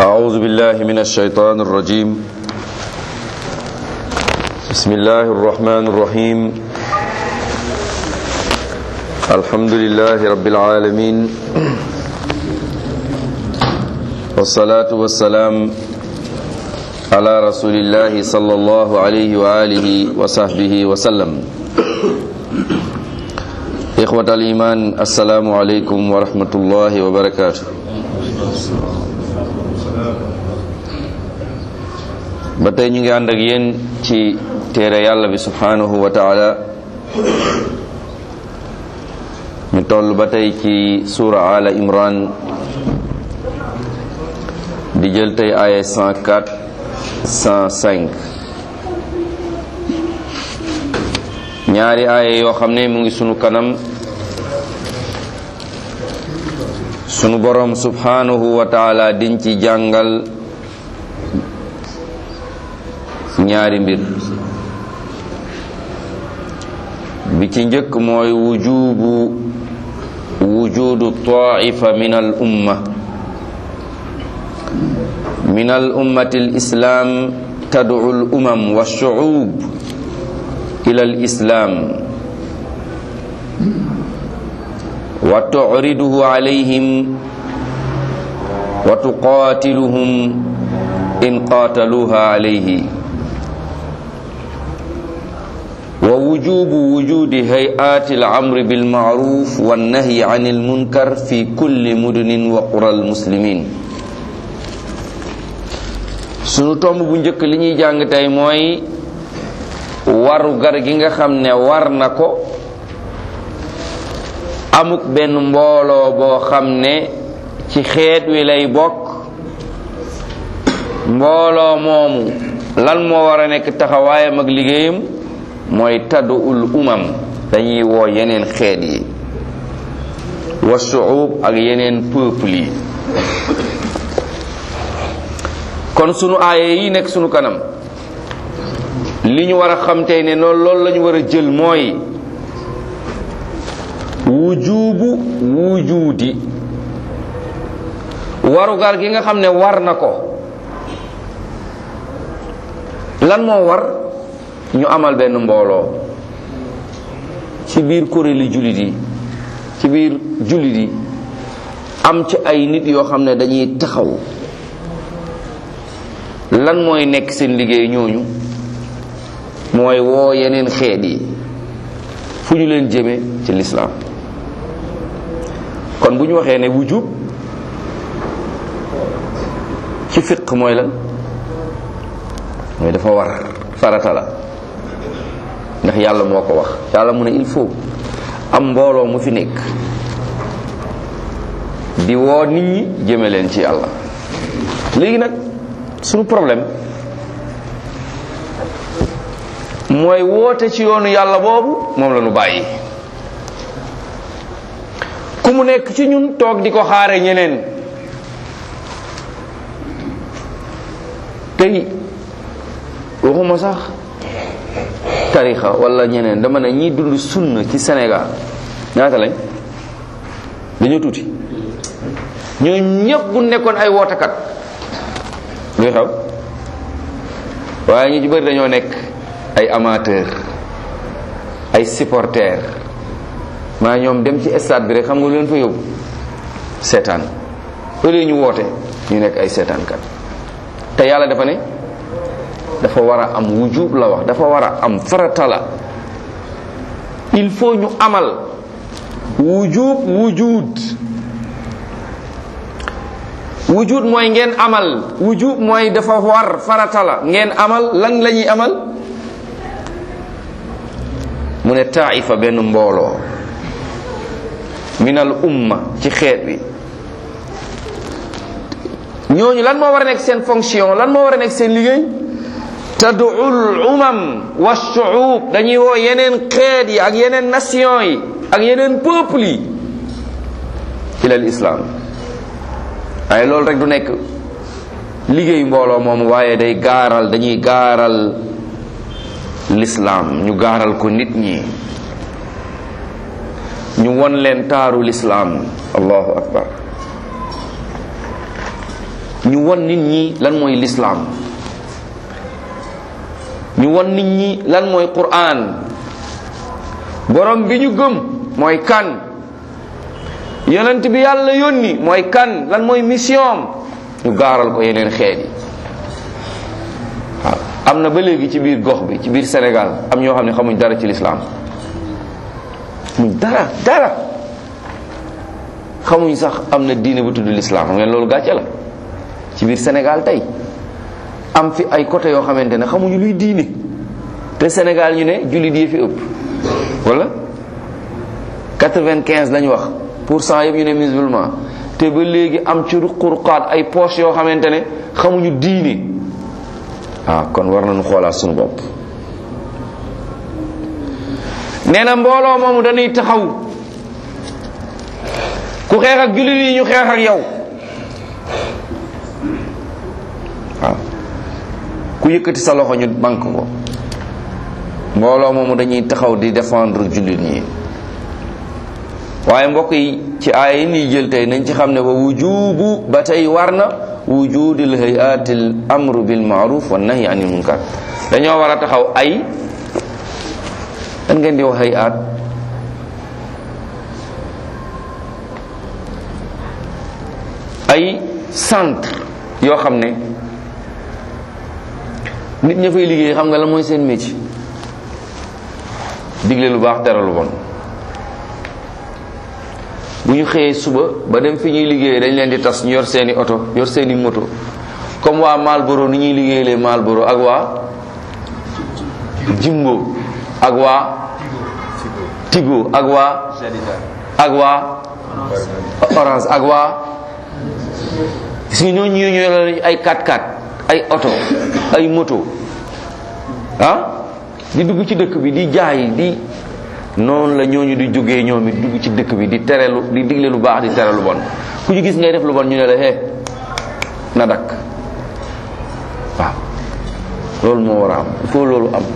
أعوذ بالله من الشيطان الرجيم بسم الله الرحمن الرحيم الحمد لله رب العالمين والصلاة والسلام على رسول الله صلى الله عليه وآله وصحبه وسلم إخوة الإيمان السلام عليكم ورحمة الله وبركاته ba tey ñu ngi ànd ak yéen ci téere yàlla bi subhanahu wa taala ñu toll ba tey ci suura ala imran di jël tey aaya 104 105 ñaari aaya yoo xam ne mu ngi sunu kanam sunu borom subhanahu wa taala diñ ci jàngal ñaari mbir bi ci njëkk mooy wujubu wujudu taifa min al umma min al ummati al islam tad'u al umam wa shu'ub ila al islam wa tu'riduhu alayhim wa tuqatiluhum in qataluha alayhi ووجوب وجود هيئات الأمر بالمعروف والنهي عن المنكر في كل مدن وقرى المسلمين sunu tomb bu njëkk li ñuy jàng tey mooy waru gar gi nga xam ne war na ko amuk benn mbooloo boo xam ne ci xeet wi lay bokk mbooloo moomu lan moo war a nekk taxawaayam ak liggéeyam mooy taddu ul umam dañuy woo yeneen xeet yi wa shuub ak yeneen peuple yi kon sunu aaye yi nekk sunu kanam li ñu war a xam tey ne noonu loolu la ñu war a jël mooy wujubu wujudi warugar gi nga xam ne war na ko lan moo war ñu amal benn mbooloo ci biir kuréeli jullit yi ci biir jullit yi am ci ay nit yoo xam ne dañuy taxaw lan mooy nekk seen liggéey ñooñu mooy woo yeneen xeet yi fu ñu leen jëme ci lislaam kon bu ñu waxee ne wujub ci fiq mooy lan mooy dafa war farata la ndax yàlla moo ko wax yàlla mu ne il faut am mbooloo mu fi nekk di woo nit ñi jëme leen ci yàlla léegi nag suñu problème mooy woote ci yoonu yàlla boobu moom la ñu bàyyi ku mu nekk ci ñun toog di ko xaare ñeneen tey waxuma sax tarixa wala ñeneen dama ne ñiy dund sunna ci Sénégal ñaata lañ dañoo tuuti ñoo ñëpp bu nekkoon ay wootekat luy xew waaye ñu ci bëri dañoo nekk ay amateur ay supporter maa ñoom dem ci stade bi rek xam nga lu leen fa yóbbu seetaan au lieu ñu woote ñu nekk ay seetaankat te yàlla dafa ne dafa war a am wujub la wax dafa war a am farata la il faut ñu amal wujub wujud wujud mooy ngeen amal wujub mooy dafa war farata la ngeen amal lan la ñuy amal mu ne taifa benn mbooloo minal umma ci xeet wi ñooñu lan moo war a nekk seen fonction lan moo war a nekk seen liggéey tad'ul umam wa shu'ub dañuy woo yeneen xeet yi ak yeneen nation yi ak yeneen peuple yi ilal islam waaye loolu rek du nekk liggéey mbooloo moom waaye day gaaral dañuy gaaral l'islam ñu gaaral ko nit ñi ñu won leen taaru l'islam allahu akbar ñu won nit ñi lan mooy lislaam ñu won nit ñi lan mooy quraan borom bi ñu gëm mooy kan yonent bi yàlla yónni mooy kan lan mooy mission ñu gaaral ko yeneen xeet yi waaw am na ba léegi ci biir gox bi ci biir Sénégal am ñoo xam ne xamuñ dara ci lislaam xamuñ dara dara xamuñ sax am na diine bu tudd lislaam xam ngeen loolu gàcce la ci biir Sénégal tey am fi ay côté yoo xamante ne xamuñu luy diine te Sénégal ñu ne jullit yi fi ëpp wala 95 lañ wax pour cent yëpp ñu ne musulman te ba léegi am ci ruqurqaat ay poche yoo xamante ne xamuñu diine ah kon war nañu xoolaat suñu bopp nee na mbooloo moomu dañuy taxaw ku xeex ak jullit yi ñu xeex ak yow waaw ku yëkkati sa loxo ñu bank ko mbooloo moomu dañuy taxaw di défendre jullit ñi waaye mbokk yi ci aaya yi nii jël tey nañ ci xam ne wa wujubu ba tey war na wujudil hayatil amru bil maaruf wa nahyi anil munkar dañoo war a taxaw ay dan ngeen di wax hayat ay centre yoo xam ne nit ña fay liggéey xam nga la mooy seen métier digle lu baax tere lu bon bu ñu xëyee suba ba dem fi ñuy liggéeyee dañ leen di tas ñu yor seeni oto yor seeni moto comme waa Malboro ni ñuy liggéeyee Malboro ak waa Jimbo ak waa Tigo ak waa ak waa Orange ak waa gis nga ñooñu ñu yor ay 4x4 ay oto ay moto ah di dugg ci dëkk bi di jaay di noonu la ñooñu di jógee ñoom it dugg ci dëkk bi di tere lu di digle lu baax di tere lu bon ku ñu gis ngay def lu bon ñu ne la hee na dakk waaw loolu moo war a am il faut loolu am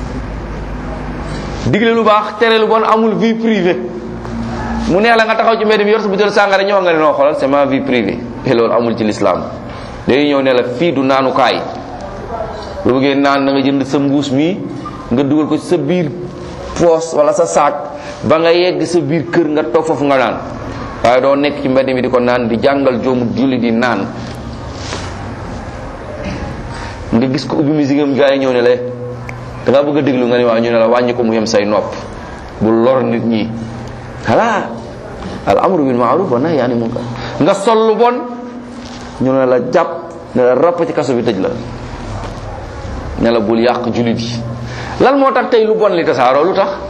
digle lu baax tere lu bon amul vie privée mu neex la nga taxaw ci mbedd mi yor sa butéel sàngara ñëw nga ne noo xoolal c'est ma vie privée te loolu amul ci l'islam léegi ñëw ne la fii du naanukaay bu bëggee naan na nga jënd sa mbuus mi nga dugal ko ci sa biir poos wala sa saak ba nga yegg sa biir kër nga toog foofu nga naan waaye doo nekk ci mbedd mi di ko naan di jàngal joomu julli di naan nga gis ko ubbi musique am gars yi ñëw ne la da nga bëgg a déglu nga ne waaw ñu ne la wàññi ko mu yem say nopp bu lor nit ñi voilà al amru bil ma'ruf wa nahyi anil munkar nga sol lu bon ñu ne la jàpp ne la rapp ci kaso bi tëj la ne la bul yàq jullit yi lan moo tax tey lu bon li tasaaroo lu tax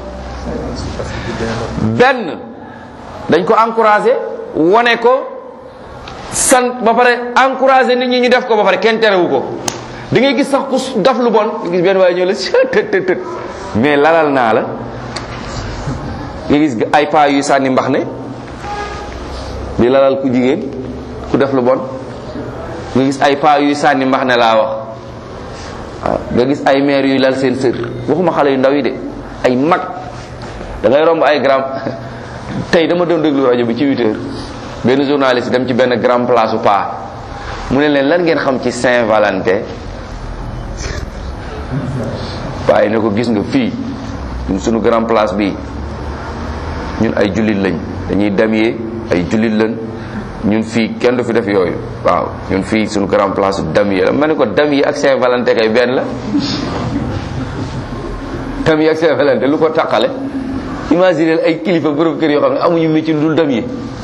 benn dañ ko encouragé wane ko sant ba pare encouragé nit ñi ñu def ko ba pare kenn terewu ko da ngay gis sax ku daf lu bon nga gis benn waaye ñëw la tët tët tët mais lalal naa la nga gis ay paa yuy sànni mbax ne di lalal ku jigéen ku def lu bon nga gis ay paa yuy sànni mbax ne laa wax waaw nga gis ay maire yuy lal seen sër waxuma xale yu ndaw yi de ay mag da ngay romb ay grand tey dama doon déglu rajo bi ci 8 heures benn journaliste dem ci benn grand place u paa mu ne leen lan ngeen xam ci Saint-Valentin waaye ne ko gis nga fii ñun suñu grand place bi ñun ay jullit lañ dañuy damyee ay jullit lañ ñun fii kenn du fi def yooyu waaw ñun fii suñu grand place damier la ma ne ko damier ak Saint-Valentin kay benn la damier ak Saint-Valentin lu ko taqale imaginer ay kilifa borom kër yoo xam ne amuñu métier lu dul damier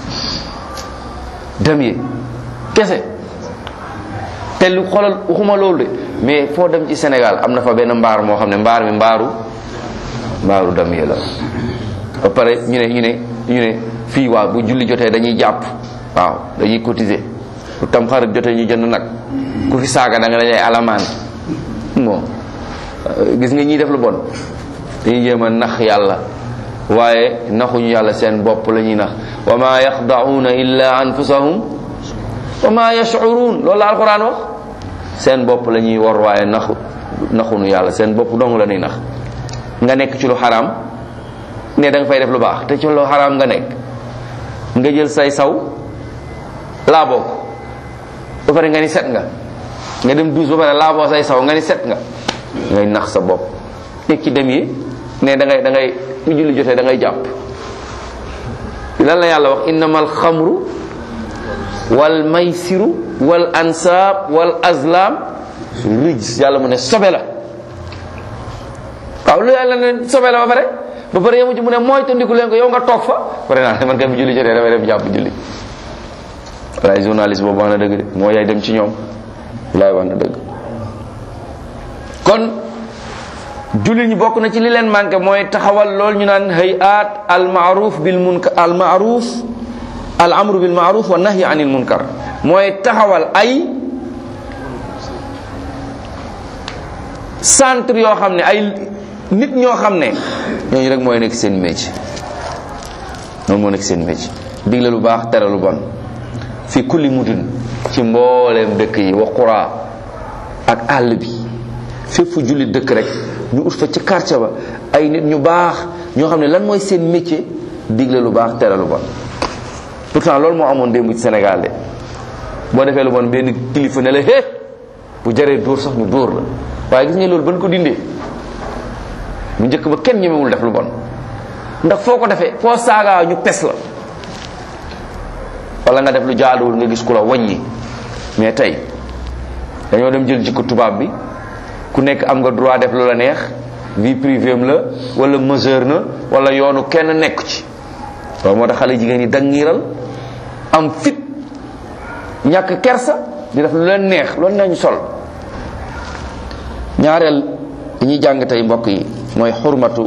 damier kese te lu xoolal waxuma loolu de mais foo dem ci Sénégal am na fa benn mbaar moo xam ne mbaar mi mbaaru mbaaru damier la ba pare ñu ne ñu ne ñu ne fii waaw bu julli jotee dañuy jàpp waaw dañuy cotiser bu tam xarit jotee ñu jënd nag ku fi saaga da nga dañay alamaan bon gis nga ñiy def lu bon dañuy jéem a nax yàlla waaye naxuñu yàlla seen bopp la ñuy nax wa ma yaxda'una illa anfusahum wa ma yash'urun loolu la alquran wax seen bopp la ñuy war waaye naxu naxuñu yàlla seen bopp dong la ñuy nax nga nekk ci lu xaraam ne da nga fay def lu baax te ci lu xaraam nga nekk nga jël say saw laa bokk ba pare nga ni set nga nga dem douche ba pare laaboo say saw nga ni set nga ngay nax sa bopp nekk ci dem yi ne da ngay da ngay bu julli jotee da ngay jàpp lan la yàlla wax innamal xamru wal maysiru wal ansaab wal azlam rijs yàlla mu ne sobe la waaw lu yàlla ne sobe la ba pare ba pare yemu ci mu ne mooy tandiku leen ko yow nga toog fa pare naa man kay bu julli jotee damay dem jàpp julli walaay journaliste boobu wax na dëgg de moo yaay dem ci ñoom walaay wax na dëgg kon jullit ñi bokk na ci li leen manqué mooy taxawal lool ñu naan hayat al maaruf bil munkar al maaruf al amru bil maaruf wa nahyi anil munkar mooy taxawal ay centre yoo xam ne ay nit ñoo xam ne ñooñu rek mooy nekk seen métier noonu moo nekk seen métier digle lu baax tere lu bon fi kulli mudun ci mbooleem dëkk yi wa qura ak àll bi fépp fu jullit dëkk rek ñu ut fa ci quartier ba ay nit ñu baax ñoo xam ne lan mooy seen métier digle lu baax tere lu bon pourtant loolu moo amoon démb ci Sénégal de boo defee lu bon benn kilifa ne la hé bu jaree dóor sax ñu dóor la waaye gis nga loolu ban ko dindee bu njëkk ba kenn ñemewul def lu bon ndax foo ko defee foo saagaa ñu pes la wala nga def lu jaaduwul nga gis ku la wàññi mais tey dañoo dem jël jikko tubaab bi ku nekk am nga droit def lu la neex vie privée am la wala mesure na wala yoonu kenn nekk ci loolu moo tax xale jigéen ñi dangiiral am fit ñàkk kersa di def lu leen neex loolu nañu sol ñaareel li ñuy jàng tey mbokk yi mooy xurmatu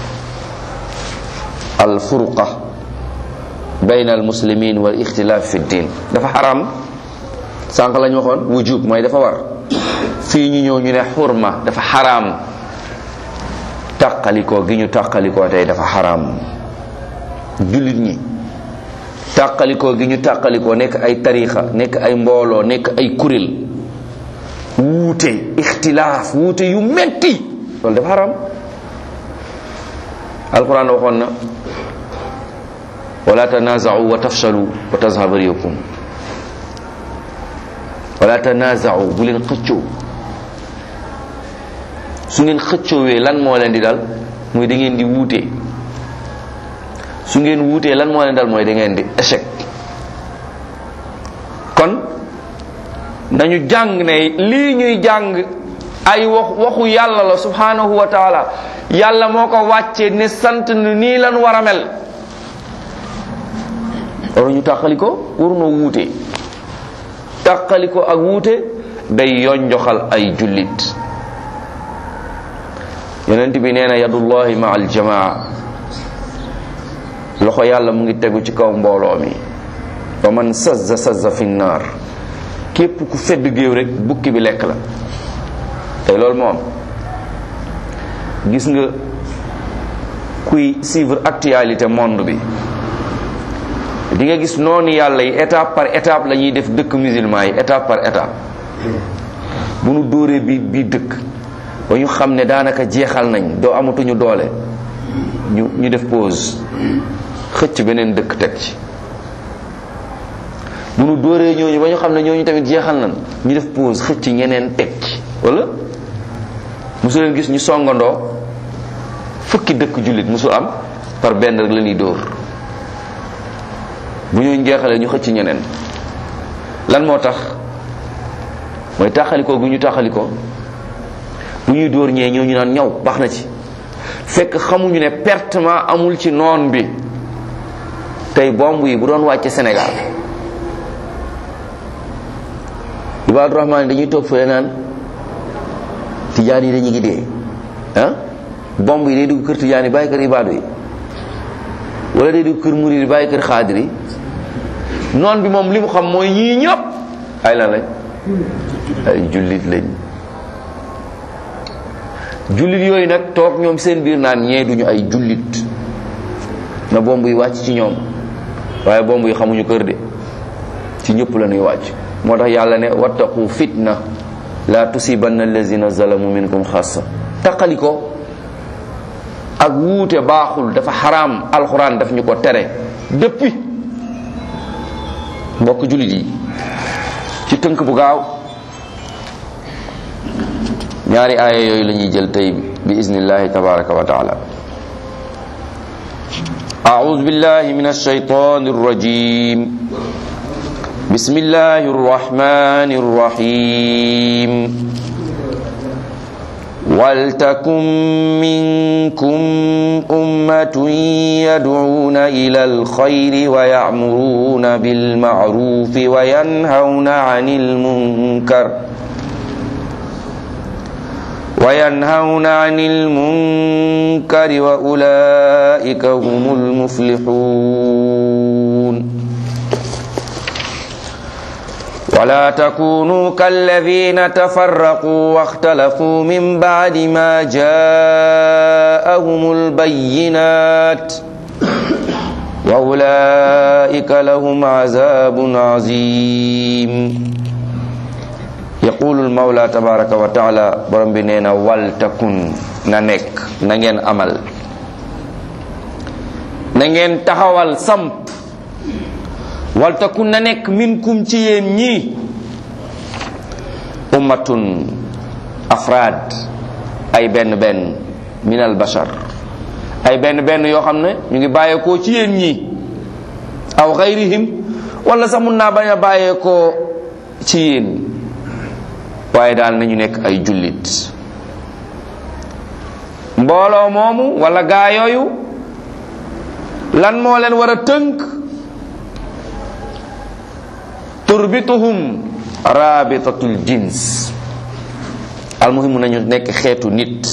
al furuqa bayna al muslimin wal ixtilaaf fi din dafa xaram sànq lañ waxoon wujub mooy dafa war fii ñu ñëw ñu ne xurma dafa xaraam tàqalikoo gi ñu tàqalikoo tey dafa xaraam jullit ñi tàqalikoo gi ñu tàqalikoo nekk ay tarixa nekk ay mbooloo nekk ay kuréel wuute ixtilaaf wuute yu metti loolu dafa xaraam alquran waxoon na wala tanaza'u wa tafshalu wa tazhaba riyakum wala tanaza'u bu leen xëccoo su ngeen xëccoowee lan moo leen di dal mooy da ngeen di wuute su ngeen wuutee lan moo leen dal mooy da ngeen di échec kon nañu jàng ne lii ñuy jàng ay wax waxu yàlla la subhanahu wa taala yàlla moo ko wàccee ne sant ni nii lan war a mel waruñu tàqali ko warunoo wuute tàqali ko ak wuute day yonjoxal ay jullit yonent bi nee na yadullahi ma al jamaa loxo yàlla mu ngi tegu ci kaw mbooloo mi wa man sazza sazza fi naar képp ku fedd géew rek bukki bi lekk la tey loolu moo am gis nga kuy suivre actualité monde bi di nga gis noonu yàlla yi étape par étape la ñuy def dëkk musulman yi étape par étape bu nu dóoree bi bii dëkk ba ñu xam ne daanaka jeexal nañ doo amatuñu doole ñu ñu def pause xëcc beneen dëkk teg ci bu nu dóoree ñooñu ba ñu xam ne ñooñu tamit jeexal nañ ñu def pause xëcc ñeneen teg ci wala mosu leen gis ñu songandoo fukki dëkk jullit mosul am par benn rek la ñuy dóor bu ñu jeexalee ñu xëcc ñeneen lan moo tax mooy taxalikoo gu ñu taxalikoo bu ñuy dóor ñee ñoo ñu naan ñaw baax na ci fekk xamuñu ne pertement amul ci noon bi tey bomb yi bu doon wàcce Sénégal Ibaadu Rahmaan dañuy toog fële naan tijaan yi dañu ngi dee ah bomb yi day dugg kër tijaan yi bàyyi kër ibaadu yi wala day dugg kër murid yi bàyyi kër xaadir yi noon bi moom li mu xam mooy ñii ñëpp ay lan lañ ay jullit lañ jullit yooyu nag toog ñoom seen biir naan ñee duñu ay jullit na bomb yi wàcc ci ñoom waaye bomb yi xamuñu kër de ci ñëpp la ñuy wàcc moo tax yàlla ne wattaqu fitna la tusibanna allazina zalamu minkum xassa taqali ko ak wuute baaxul dafa xaraam alxuraan daf ñu ko tere depuis mbokk jullit yi ci tënk bu gaaw ñaari aaya yooyu la ñuy jël tey bi iznillahi tabaraka wa taala أعوذ بالله من الشيطان الرجيم بسم الله الرحمن الرحيم ولتكن منكم أمة يدعون إلى الخير ويأمرون بالمعروف وينهون عن المنكر وينهون عن المنكر وأولئك هم المفلحون ولا تكونوا كالذين تفرقوا واختلفوا من بعد ما جاءهم البينات وأولئك لهم عذاب عظيم yaqulu almawla tabaraka wa taala borom bi nee na wal takun na nekk na ngeen amal na ngeen taxawal samp wal takun na nekk minkum ci yéen ñi ummatun afraad ay benn benn min al bashar ay benn benn yoo xam ne ñu ngi bàyyeekoo ci yéen ñi aw xayrihim wala sax mun naa bañ a bàyyeekoo ci yéen waaye daal nañu nekk ay jullit mbooloo moomu wala gaa yooyu lan moo leen war a tënk turbituhum rabitatul jins almuhimu nañu nekk xeetu nit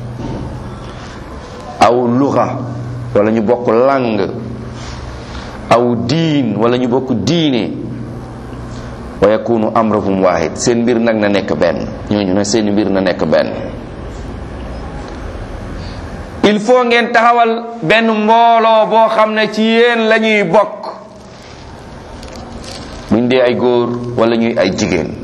aw luga wala ñu bokk lang aw diin wala ñu bokk diine wa yakunu amruhum wahid seen mbir nag na nekk benn ñooñu ne seen mbir na nekk benn il faut ngeen taxawal benn mbooloo boo xam ne ci yéen la ñuy bokk buñ dee ay góor wala ñuy ay jigéen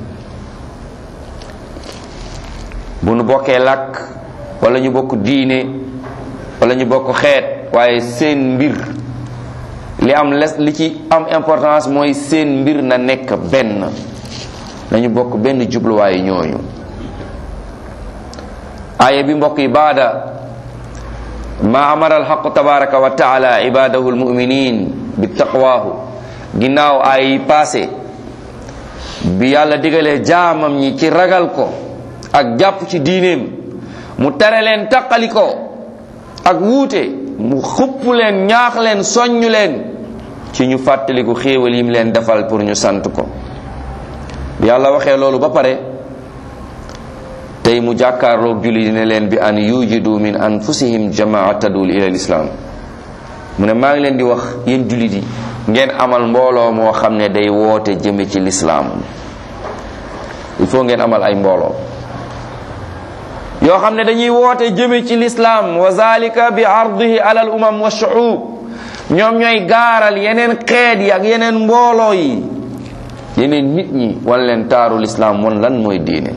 bu nu bokkee làkk wala ñu bokk diine wala ñu bokk xeet waaye seen mbir li am les li ci am importance mooy seen mbir na nekk benn nañu bokk benn jubluwaayu ñooñu aaya bi mbokk yi baada ma amara alxaqu tabaraka wa taala ibadahu almuminin bi taqwaahu ginnaaw aaya yi passé bi yàlla digalee jaamam ñi ci ragal ko ak jàpp ci diineem mu tere leen taqali ko ak wuute mu xupp leen ñaax leen soññ leen ci ñu fàttaliku xéewal yim leen defal pour ñu sant ko bi yàlla waxee loolu ba pare tey mu jàkkaarloog julli dina leen bi an yujidu min anfusihim jamaa tadul ila lislaam mu ne maa ngi leen di wax yéen jullit yi ngeen amal mbooloo moo xam ne day woote jëme ci lislaam il faut ngeen amal ay mbooloo yoo xam ne dañuy woote jëme ci lislaam wa zalika bi ardihi ala al umam wa shuub ñoom ñooy gaaral yeneen xeet yi ak yeneen mbooloo yi yeneen nit ñi wan leen taaru lislaam wan lan mooy diine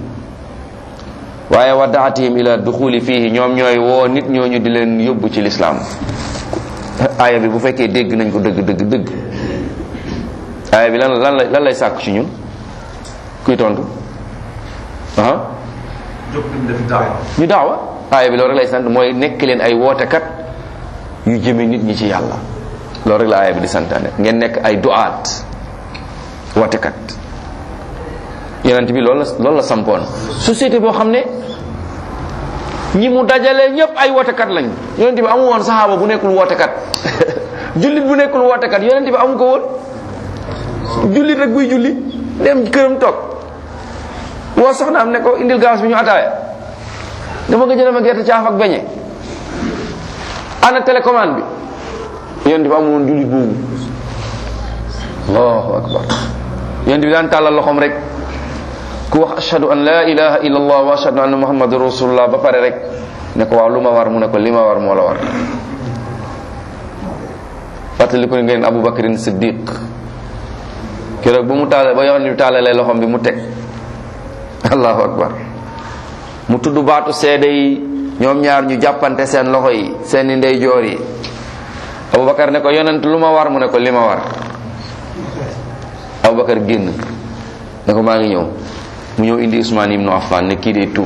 waaye wa daatihim ila duxuli fihi ñoom ñooy woo nit ñooñu di leen yóbbu ci lislaam aaya bi bu fekkee dégg nañ ko dëgg dëgg dëgg aaya bi lan lan lan lay sàkk ci ñun kuy tontu aha jóg nañ def daawa ñu daawa aaya bi loolu rek lay sant mooy nekk leen ay wootekat yu jëme nit ñi ci yàlla loolu rek la aaya bi di santaane ngeen nekk ay duaat wootekat yonent bi loolu la loolu la sampoon société boo xam ne ñi mu dajale ñëpp ay wootekat lañ yonent bi amu woon saxaaba bu nekkul wootekat jullit bu nekkul wootekat yonent bi amu ko woon jullit rek buy julli dem këram toog woo soxnaam ne ko indil gaas bi ñu ataaya dama nga jëlee ma gerte caaf ak beñe ana télécommande bi yonent bi amul woon jullit boobu allahu akbar yonent bi daan tàllal loxoom rek ku wax ashhadu an la ilaha illa allah wa ashhadu anna muhammadur rasulullah ba pare rek ne ko waaw lu ma war mu ne ko li ma war moo la war fàttali ko ngeen abu bakrin siddiq keroog bu mu taal ba yonent bi tàllalee loxoom bi mu teg allahu akbar mu tudd baatu seede yi ñoom ñaar ñu jàppante seen loxo yi seeni ndeyjoor yi abubakar ne ko yonent lu ma war mu ne ko li ma war abubakar génn ne ko maa ngi ñëw mu ñëw indi Ousmane ibnu Affan ne kii day tuub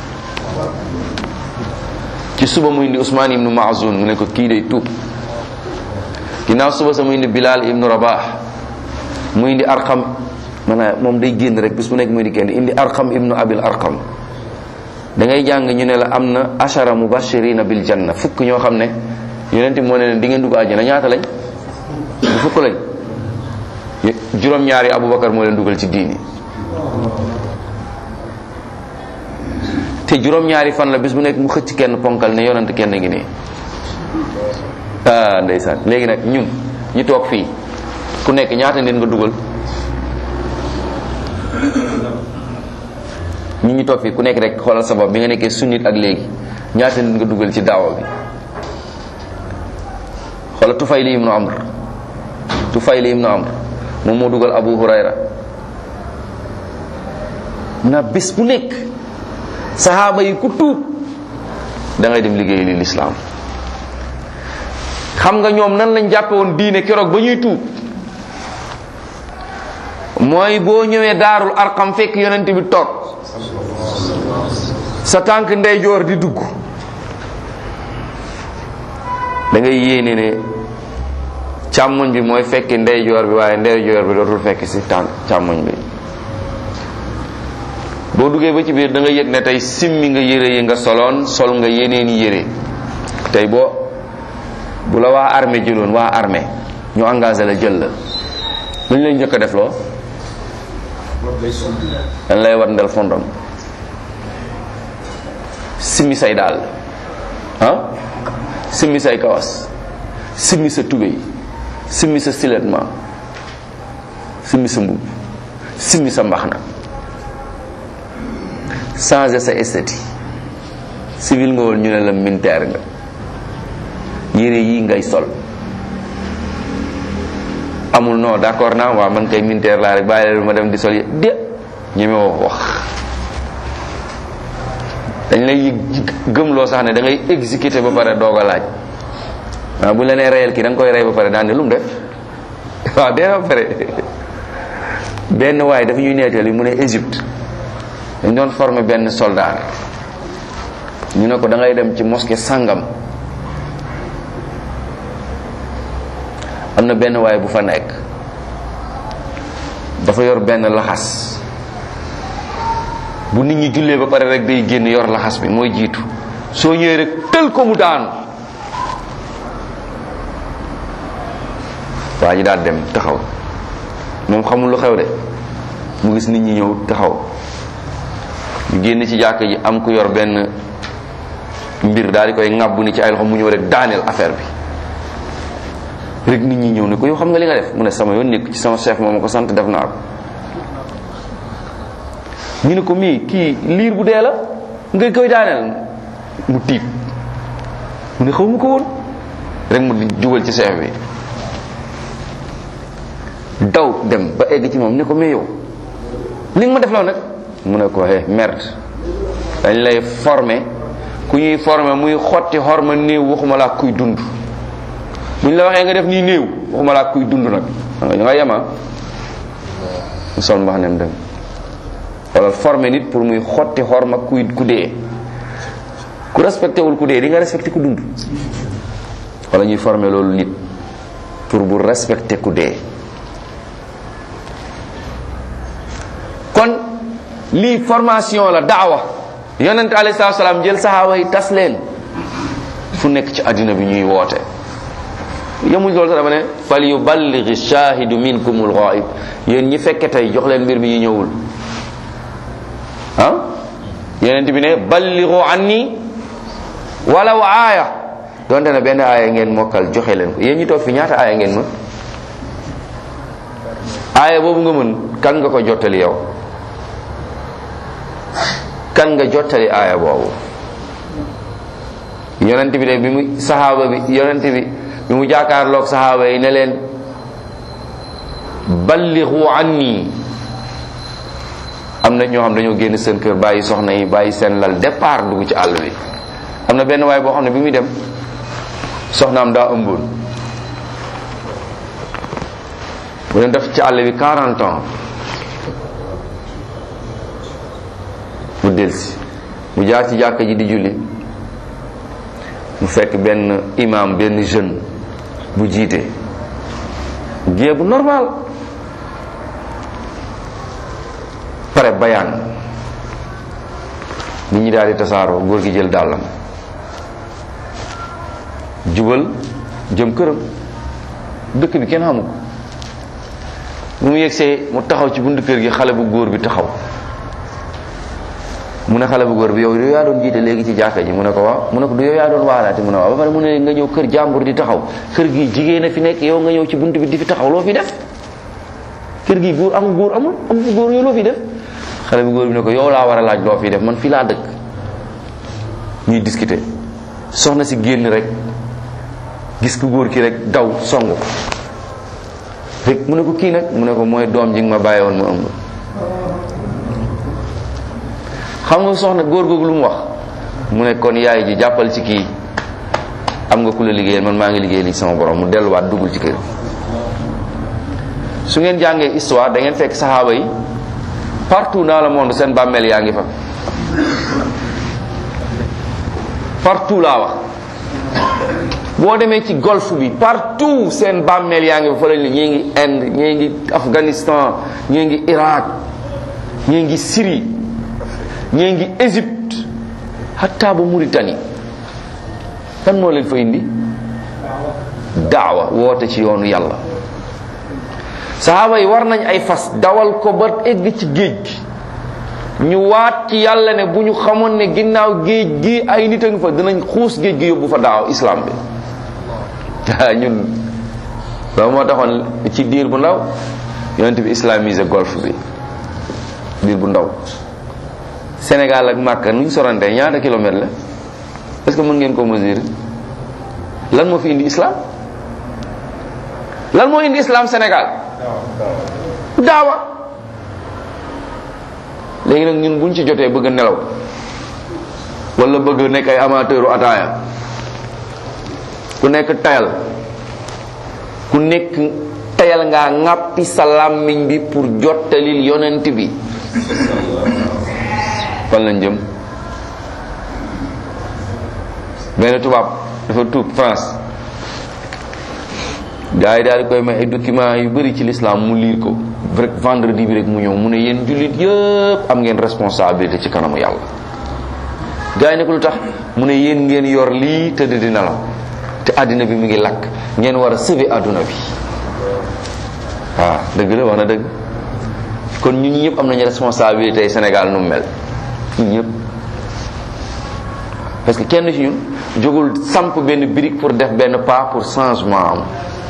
ci suba mu indi Ousmane ibnu Maazun mu ne ko kii day tuub ginnaaw suba sa mu indi Bilal ibnu Rabah mu indi Arqam maanaam moom day génn rek bis bu nekk muy di génn indi Arqam ibnu Abil Arqam da ngay jàng ñu ne la am na ashara mubashirina bil janna fukk ñoo xam ne yonent moo ne leen di ngeen dugg àjjana ñaata lañ du fukk lañ juróom-ñaari Aboubacar moo leen dugal ci diini te juróom-ñaari fan la bis bu nekk mu xëcc kenn ponkal ne yonent kenn ngi nii ah ndeysaan léegi nag ñun ñu toog fii ku nekk ñaata nit nga dugal ñun ñu toog fii ku nekk rek xoolal sabab bi nga nekkee sunnit ak léegi ñaata nit nga dugal ci daawa bi xoolal Tufayli ibnu Amr Tufayli ibnu Amr moom moo dugal Abu Hurayra na bis bu nekk saxaaba yi ku tuub da ngay dem liggéey li lislaam xam nga ñoom nan lañ jàppe woon diine keroog ba ñuy tuub mooy boo ñëwee daarul arqam fekk yonent bi toog sa tànk ndeyjoor di dugg da ngay yéene ne càmmoñ bi mooy fekki ndeyjoor bi waaye ndeyjoor bi dootul fekk si tànk càmmoñ bi boo duggee ba ci biir da nga yëg ne tey simmi nga yére yi nga soloon sol nga yeneen i yére tey boo bu la waa armée jëloon waa armée ñu engagé la jël la lu ñu lay njëkk a def loo dañ lay wat ndel fondom simmi say daal ah simmi say kawas simmi sa tubéy simmi sa siletment simmi sa mbubb simmi sa mbaxna changer sa esthétique civil nga woon ñu ne la militaire nga yére yi ngay sol amul non d'accord naa waaw man kay militaire laa rek bàyyi leen ma dem di sol yé de ñeme woo wax dañ lay gëmloo sax ne da ngay exécuter ba pare doog a laaj waaw bu la nee reyal kii da nga koy rey ba pare daan ne lu mu def waaw dee ba pare benn waaye dafa ñuy nettali mu ne Égypte dañ doon former benn soldat ñu ne ko da ngay dem ci mosquée sangam am na benn waaye bu fa nekk dafa yor benn laxas bu nit ñi jullee ba pare rek day génn yor laxas bi mooy jiitu soo ñëwee rek tël ko mu daanu waa ji daal dem taxaw moom xamul lu xew de mu gis nit ñi ñëw taxaw ñu génn ci jàkk ji am ku yor benn mbir daal di koy ŋàbbu ni ci ay loxo mu ñëw rek daaneel affaire bi rek nit ñi ñëw ne ko yow xam nga li nga def mu ne sama yoon nekk ci sama chef moo ma ko sant def naa ko ñu ne ko mii kii liir bu dee la nga koy daaneel mu tiit mu ne xaw ma ko woon rek mu jubal ci chef bi daw dem ba egg ci moom ne ko mais yow li nga ma def law nag mu ne ko eh merde dañ lay former ku ñuy former muy xotti xorma néew waxuma laa kuy dund buñ la waxee nga def nii néew waxuma laa kuy dund nag nga nga yema mu sol mbax nem dem wala former nit pour muy xotti xorma kuy ku dee ku respecté wul ku dee di nga respecté ku dund wala ñuy former loolu nit pour bu respecté ku dee kon lii formation la daawa yonent alayhi salaatu salaam jël saxaaba yi tas leen fu nekk ci àddina bi ñuy woote yemuñ loolu sax dama ne fal yuballighi shahidu minkumul ghaib yéen ñi fekke tey jox leen mbir mi ñu ñëwul ah yonent bi ne ballighu anni walaw aaya donte ne benn aaya ngeen mokkal joxe leen ko yéen ñi toog fi ñaata aaya ngeen mën aaya boobu nga mën kan nga ko jottali yow kan nga jottali aaya boobu yonent bi de bi mu saxaaba bi yonent bi bi mu jàkkaarloog saxaaba yi ne leen ballighu anni am na ñoo xam dañoo génn seen kër bàyyi soxna yi bàyyi seen lal départ dugg ci àll bi am na benn waay boo xam ne bi muy dem soxnaam daa ëmboon mu leen def ci àll bi 40 ans delsi mu jaar ci jàkka ji di julli mu fekk benn imam benn jeune bu jiite gée bu normal pare bayaan nit ñi daal di tasaaroo góor gi jël dàllam jubal jëm këram dëkk bi kenn xamu ko bu mu yegsee mu taxaw ci buntu kër gi xale bu góor bi taxaw mu ne xale bu góor bi yow yow yaa doon jiite léegi ci jàkka ji mu ne ko waaw mu ne ko du yow yaa doon waalaate mu ne waaw ba pare mu ne nga ñëw kër jàmbur di taxaw kër gi jigéen a fi nekk yow nga ñëw ci buntu bi di fi taxaw loo fi def kër gi góor amul góor amul amul góor yow loo fi def xale bu góor bi ne ko yow laa war a laaj loo fi def man fii laa dëkk ñuy discuter soxna si génn rek gis ku góor ki rek daw song ko rek mu ne ko kii nag mu ne ko mooy doom ji nga ma bàyyi woon ma ëmb xam nga soxna góor googu lu mu wax mu ne kon yaay ji jàppal ci kii am nga ku la liggéeyal man maa ngi liggéey li sama borom mu delluwaat duggul ci kër su ngeen jàngee histoire da ngeen fekk saxaaba yi partout dans le monde seen bàmmeel yaa ngi fa partout laa wax boo demee ci golfe bi partout seen bàmmeel yaa ngi fa fa lañ ne ñii ngi Inde ñii ngi Afghanistan ñii ngi Irak ñii ngi Syrie ñii ngi Égypte hatta ba Mauritanie kan moo leen fa indi daawa woote ci yoonu yàlla sahaaba yi war nañ ay fas dawal ko ba egg ci géej gi ñu waat ci yàlla ne bu ñu xamoon ne ginnaaw géej gi ay nit a ngi fa dinañ xuus géej gi yóbbu fa daaw islam bi ñun loolu moo taxoon ci diir bu ndaw yonent bi islamisé golfe bi diir bu ndaw Sénégal ak Màkka nuñ sorante ñaata kilomètre la est-ce que mën ngeen ko mesurer lan moo fi indi islam lan moo indi islam Sénégal daawa léegi nag ñun buñ ci jotee bëgg a nelaw wala bëgg nekk ay amateuru ataaya ku nekk tayal ku nekk tayal ngaa ŋàppi sa làmmiñ bi pour jottalil yonent bi fan lañ jëm benn tubaab dafa tuub France gars yi daal di koy may ay documents yu bëri ci l'islam mu liir ko rek vendredi bi rek mu ñëw mu ne yéen jullit yëpp am ngeen responsabilité ci kanamu yàlla gars yi ne ko lu tax mu ne yéen ngeen yor lii tëdd di nelaw te àddina bi mu ngi lakk ngeen war a sauver àdduna bi waaw dëgg la wax na dëgg kon ñun ñëpp am nañu responsabilité Sénégal nu mu mel ñun ñëpp parce que kenn ci ñun jógul samp benn brique pour def benn pas pour changement am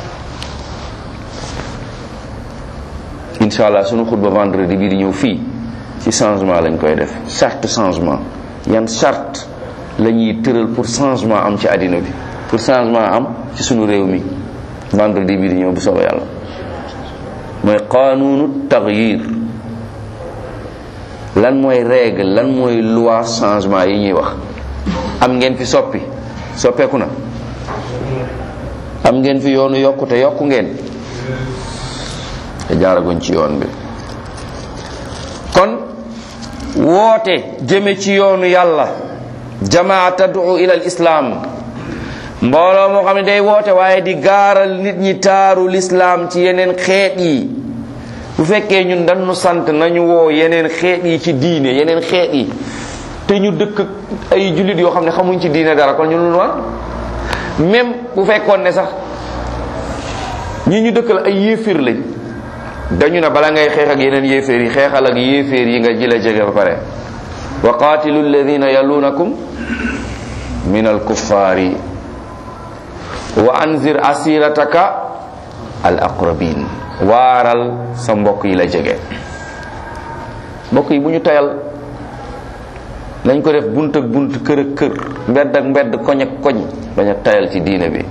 incha allah sunu xutba vendredi bii di ñëw fii ci changement lañ koy def charte changement yan charte la ñuy tëral pour changement am ci àddina bi pour changement am ci sunu réew mi vendredi bii di ñëw bu soobee yàlla mooy qanunu tagyir lan mooy règle lan mooy loi changement yi ñuy wax am ngeen fi soppi soppeeku na am ngeen fi yoonu yokkute yokku ngeen te jaaraguñ ci yoon bi kon woote jëme ci yoonu yàlla jamaa tad'u ila al islam mbooloo moo xam ne day woote waaye di gaaral nit ñi taaru lislaam ci yeneen xeet yi bu fekkee ñun dañu sant nañu woo yeneen xeet yi ci diine yeneen xeet yi te ñu dëkk ay jullit yoo xam ne xamuñ ci diine dara kon ñu lu war même bu fekkoon ne sax ñi ñu dëkkal ay yéeféer lañ dañu ne bala ngay xeex ak yeneen yéeféer yi xeexal ak yéeféer yi nga jëla jege ba pare wa qaatilu alladina yalunakum min alkuffaari wa anzir asirataka al aqrabin waaral sa mbokk yi la jege mbokk yi bu ñu tayal nañ ko def bunt ak bunt kër ak kër mbedd ak mbedd koñ ak koñ bañ a tayal ci diine bi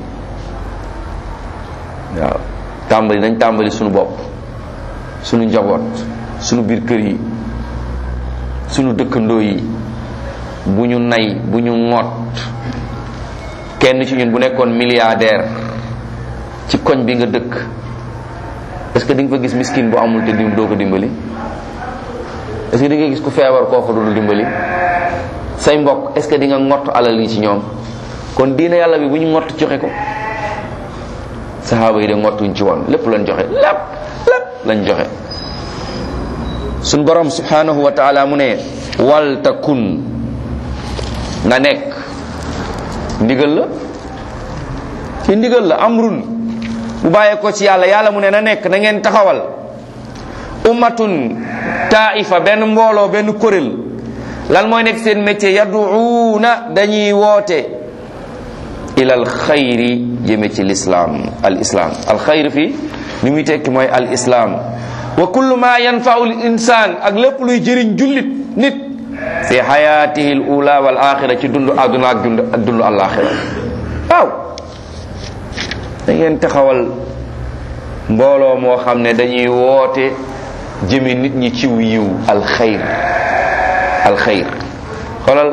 waaw tàmbali nañ tàmbali suñu bopp suñu njaboot suñu biir kër yi suñu dëkkandoo yi bu ñu nay bu ñu ŋoot kenn ci ñun bu nekkoon milliardaire ci koñ bi nga dëkk est-ce que di nga fa gis miskin bu amul te dim doo ko dimbali est-ce que di nga gis ku feebar kooku du dimbali say mbokk est-ce que di nga ngott alal yi ci ñoom kon diine yàlla bi bu ñu ngott joxe ko saxaaba yi de ngottuñ ci woon lépp lañ joxe lépp lépp lañ joxe suñ borom subhanahu wa taala mu ne wal takun nga nekk ndigal la ci ndigal la amrun bu bàyyee ko ci yàlla yàlla mu ne na nekk na ngeen taxawal ummatun taifa benn mbooloo benn kuréel lan mooy nekk seen métier yaduuna dañuy woote ila al xayri jëme ci lislaam al islam al xayr fii li muy tekki mooy al islam wa kullu ma yanfau l insan ak lépp luy jëriñ jullit nit fi xayaatihi l ula wal axira ci dund àdduna ak dund ak dund alaxira waaw da ngeen taxawal mbooloo moo xam ne dañuy woote jëme nit ñi ciw yiw alxayr alxayr xoolal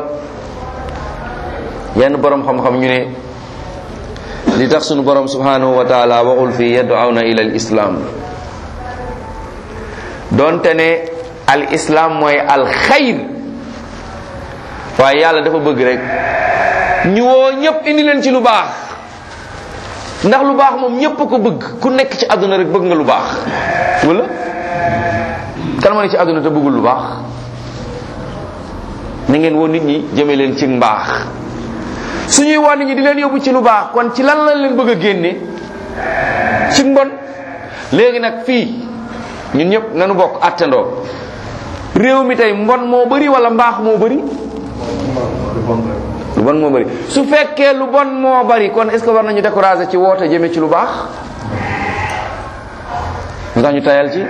yenn borom xam-xam ñu ne li tax sunu borom subhanahu wa taala waxul fii yad'una ila al islam donte ne al islam mooy alxayr waaye yàlla dafa bëgg rek ñu woo ñëpp indi leen ci lu baax ndax lu baax moom ñëpp a ko bëgg ku nekk ci àdduna rek bëgg nga lu baax wala kan ma ne ci àdduna te bëggul lu baax na ngeen woo nit ñi jëme leen ci mbaax suñuy woo nit ñi di leen yóbbu ci lu baax kon ci lan lañ leen bëgg a génne ci mbon léegi nag fii ñun ñëpp nañu bokk attandoo réew mi tey mbon moo bëri wala mbaax moo bëri lu bon moo bëri su fekkee lu bon moo bëri kon est ce que war nañu décourager ci woote jëme ci lu baax mu tax ñu tayal ci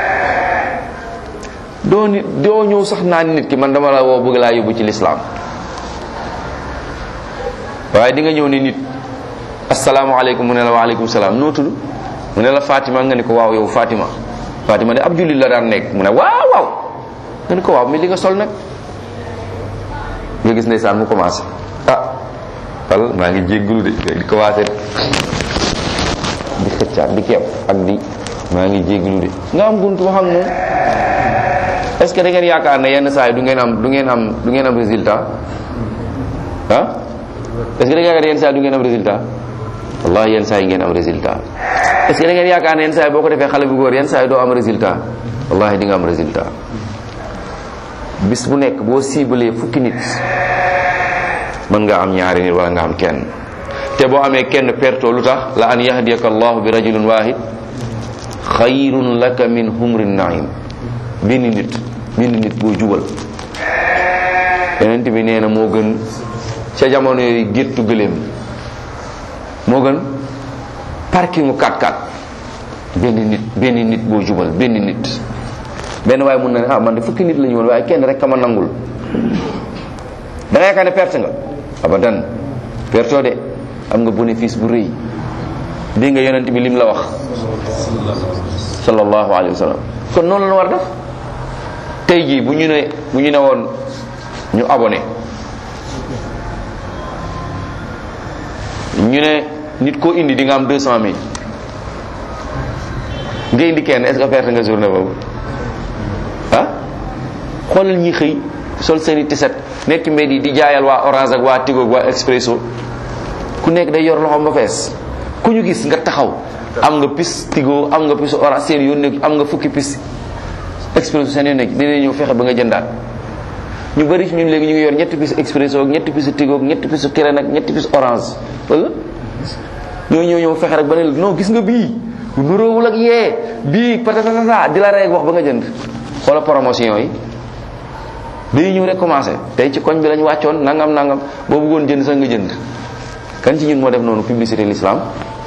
doo nit doo ñëw sax naan nit ki man dama la woo bëgg laa yóbbu ci lislaam waaye di nga ñëw ni nit asalaamaaleykum mu ne la waaleykum salaam noo tudd mu ne la Fatima nga ni ko waaw yow Fatima Fatima de ab jullit la daan nekk mu ne waaw waaw nga ni ko waaw mais li nga sol nag nga gis ndeysaan mu commencé ah wal maa ngi jéggulu de di commencé di xëccaat di kepp ak di maa ngi jéggulu de nga am buntu wax ak moom est-ce que da ngeen yaakaar ne yenn saa yi du ngeen am du ngeen am du ngeen am résultat ah est-ce que da ngeen yaakaar ne yenn saa yi du ngeen am résultat wallahi yenn saa yi ngeen am résultat est-ce que da ngeen yaakaar ne yenn saa yi boo ko defee xale bu góor yenn saa yi doo am résultat wallahi di nga am résultat bis bu nekk boo ciblé fukki nit mën nga am ñaari nit wala nga am kenn te boo amee kenn perto lu tax la an yahdiyaka allahu bi rajulin wahid xayrun laka min humrin naim benn nit benn nit boo jubal yeneen bi nee na moo gën ca jamono yooyu géttu gëléem moo gën parkingu 4x4 benn nit benn nit boo jubal benn nit benn waaye mun na ne ah man de fukki nit la ñu woon waaye kenn rek kama nangul da nga yaakaar ne perte nga abadan pertoo de am nga bénéfice bu rëy dégg nga yonent bi lim la wax sallallahu alayhi wa sallam kon noonu la war def tey jii bu ñu ne bu ñu ne woon ñu abonné ñu ne nit koo indi di nga am deux cent mille nga indi kenn est-ce que perte nga journée boobu ah xoolal ñi xëy sol seeni tiset nekk mbedd yi di jaayal waa orange ak waa tigo ak waa expresso ku nekk day yor loxoom ba fees ku ñu gis nga taxaw am nga pis tigo am nga pis orange seen yoon nekk am nga fukki pis expresso seen yoon nekk dinañ ñëw fexe ba nga jëndaat ñu bari ci ñun léegi ñu ngi yor ñetti pis expresso ak ñetti pis tigo ak ñetti pis kirène ak ñetti pis orange wala ñoo ñëw ñëw fexe rek ba ne la non gis nga bii nuróowul ak yee bii patatata di la rey wax ba nga jënd xoola promotion yi day ñëw rek commencé tey ci koñ bi lañ wàccoon nangam nangam boo bëggoon jënd sax nga jënd kan ci ñun moo def noonu publicité l'islam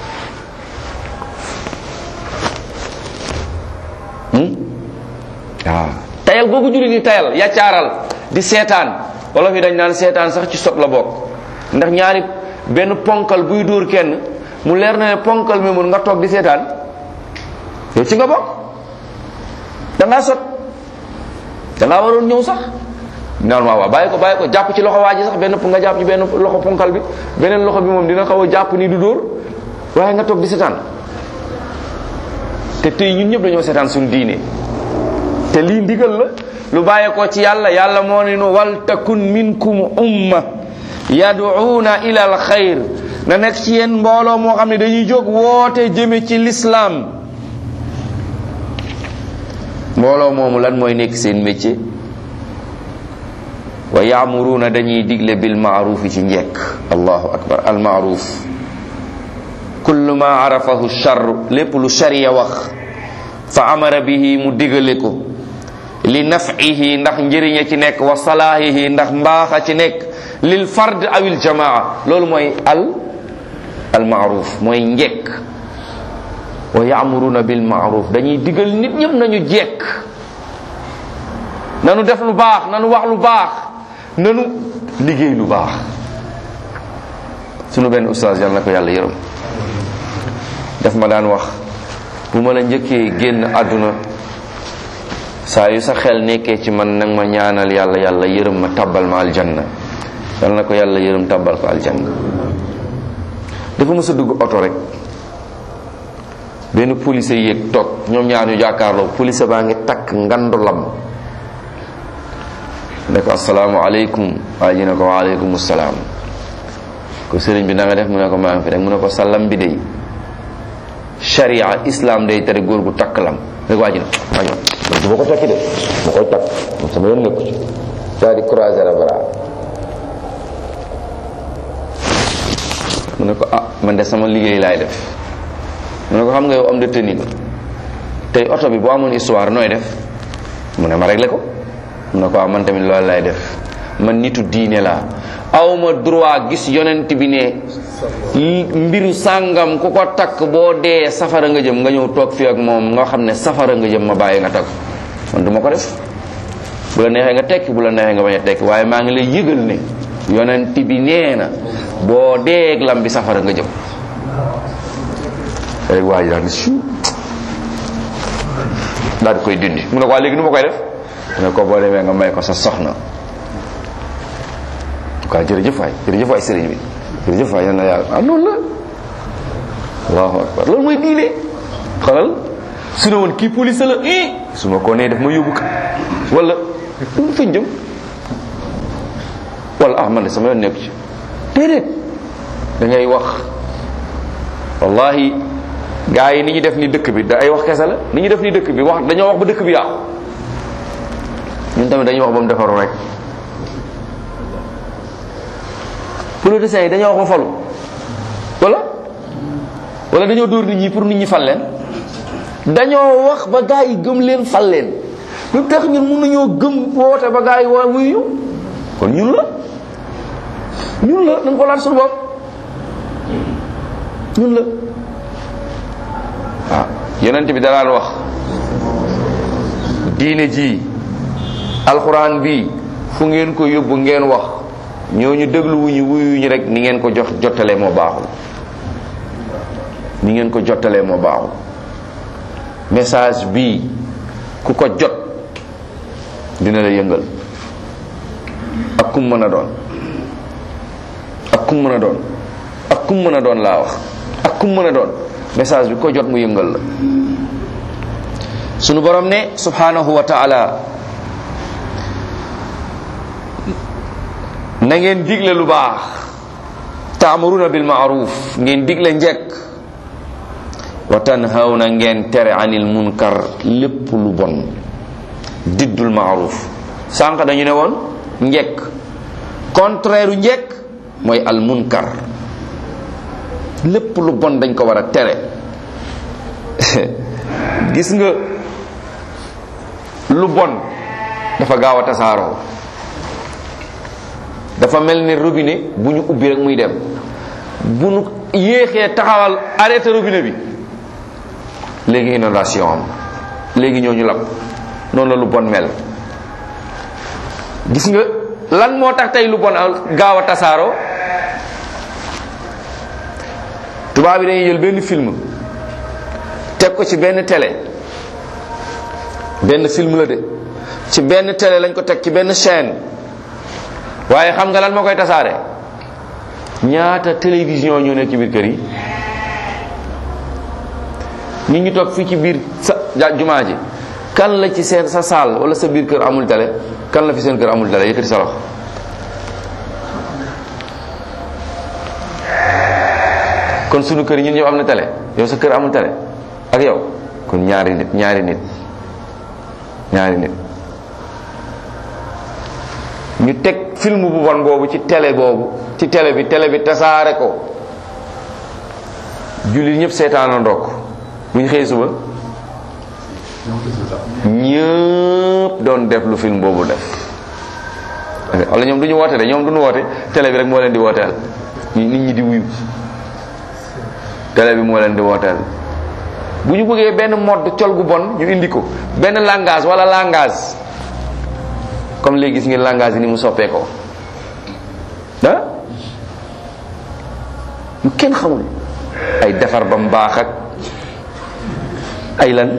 waaw tayal googu julli di tayal yaccaaral di seetaan wala fi dañ naan seetaan sax ci sot la bokk ndax ñaari benn ponkal buy dóor kenn mu leer na ne ponkal mi mun nga toog di seetaan yow ci nga bokk da ngaa sot da ngaa waroon ñëw sax normalement waaw bàyyi ko bàyyi ko jàpp ci loxo waa ji sax benn nga jàpp ci benn loxo ponkal bi beneen loxo bi moom dina xaw a jàpp ni du dóor waaye nga toog di seetaan te tey ñun ñëpp dañoo seetaan suñu diine te lii ndigal la lu bàyyeekoo ci yàlla yàlla moo ne nu wal takun minkum umma yaduuna ila al xayr na nekk ci yéen mbooloo moo xam ne dañuy jóg woote jëme ci lislaam mbooloo moomu lan mooy nekk seen métier wa yaamuruuna dañuy digle bil maarufi ci njekk allahu akbar al maaruf kullu ma arafahu char lépp lu sharia wax fa amara bihi mu digale ko li nafihi ndax njëriña ci nekk wa salaahihi ndax mbaaxa ci nekk lil fard awil jamaa loolu mooy al al maaruf mooy njekk wa yaamuruna bil maaruf dañuy digal nit ñëpp nañu jekk nanu def lu baax nanu wax lu baax nanu liggéey lu baax sunu benn ustaas yàlla na ko yàlla yërëm daf ma daan wax bu ma la njëkkee génn àdduna saa yu sa xel nekkee ci man nag ma ñaanal yàlla yàlla yërëm ma tabbal ma aljanna yàlla na ko yàlla yërëm tabbal ko aljanna dafa mës a dugg oto rek benn police yéeg toog ñoom ñaar ñu jàkkaarloo police baa ngi takk ngandu lam ne ko asalaamaaleykum waa ji ne ko waaleykum salaam ko sëriñ bi na nga def mu ne ko maa ngi fi rek mu ne ko sa lam bi day sharia islam day tere góor gu takk lam rek waa ji ne waa ji man du ma ko takki de ma koy takk man sama yoon nekku ci daal di croiser la bras mu ne ko ah man de sama liggéey laay def mu ne ko xam nga yow am de tenue nga tey oto bi boo amoon histoire nooy def mu ne ma réglé ko mu ne ko ah man tamit loolu lay def man nitu diine laa awma droit gis yonent bi ne mbiru sàngam ku ko takk boo dee safara nga jëm nga ñëw toog fi ak moom nga xam ne safara nga jëm ma bàyyi nga takk man du ma ko def bu la neexee nga tekki bu la neexee nga bañ a tekki waaye maa ngi lay yëgal ne yonent bi nee na boo dee ak lam bi safara nga jëm rek waa ji daal ni su daal di koy dindi mu ne ko waa léegi nu ma koy def mu ne ko boo demee nga may ko sa soxna quoi jërëjëf waay jërëjëf waay sëriñ bi jërëjëf waay yal na yàlla ah noonu la allahu akbar loolu mooy diine xalal su ne woon kii police la i su ma ko nee def ma yóbbu ka wala du fañ jëm wala ah man de sama yoon nekku ci déedéet da ngay wax wallahi gaa yi ni ñu def ni dëkk bi da ay wax kese la ni ñu def ni dëkk bi wax dañoo wax ba dëkk bi yàqu ñun tamit dañuy wax ba mu defaru rek politiciens yi dañoo wax ba falu wala wala dañoo dóor nit ñi pour nit ñi fal leen dañoo wax ba gaa yi gëm leen fal leen lu tax ñun mun nañoo gëm woote ba gaa yi waa wuyu kon ñun la ñun la dañ ko laaj suñu bopp ñun la waaw yonent bi dalaan wax diine ji alxuraan bi fu ngeen ko yóbbu ngeen wax ñooñu déglu wuñu wuyuñu rek ni ngeen ko jox jottalee moo baaxul ni ngeen ko jottalee moo baaxul message bii ku ko jot dina la yëngal ak kum mën a doon ak kum mën a doon ak kum mën a doon laa wax ak kum mën a doon message bi ko jot mu yëngal la sunu borom ne subhanahu wa ta'ala na ngeen digle lu baax taamuruna bil ma'ruf ngeen digle njekk wa tanhawna ngeen tere anil munkar lépp lu bon diddul ma'ruf sànq dañu ne woon njekk contraire u njekk mooy al munkar lépp lu bon dañ ko war a tere gis nga lu bon dafa gaaw a tasaaroo dafa mel ni robinet bu ñu ubbi rek muy dem bu ñu yéexee taxawal arrêté robinet bi léegi inondation am léegi ñooñu lab noonu la lu bon mel gis nga lan moo tax tey lu bon gaaw a tasaaroo tubaab bi dañuy jël benn film teg ko ci benn télé benn film la de ci benn télé lañ ko teg ci benn chaîne waaye xam nga lan moo koy tasaare ñaata télévision ñoo nekk ci biir kër yi nit ñi toog fii ci biir sa jumaa ji kan la ci seen sa saal wala sa biir kër amul télé kan la fi seen kër amul télé yëkkati sa loxo kon sunu kër ñun ñëpp am na télé yow sa kër amul télé ak yow kon ñaari nit ñaari nit ñaari nit ñu teg film bu bon boobu ci télé boobu ci télé bi télé bi tasaare ko jullit ñëpp seetaana ndokk bu ñu xëyee suba ñëpp doon def lu film boobu def wala ñoom du ñu woote de ñoom du ñu woote télé bi rek moo leen di wooteel nit ñi di wuyu télé bi moo leen di wooteel bu ñu bëggee benn mode col gu bon ñu indi ko benn langage wala langage comme léegi gis ngeen langage yi ni mu soppee ko ah lu kenn xamul ay defar ba mu baax ak ay lan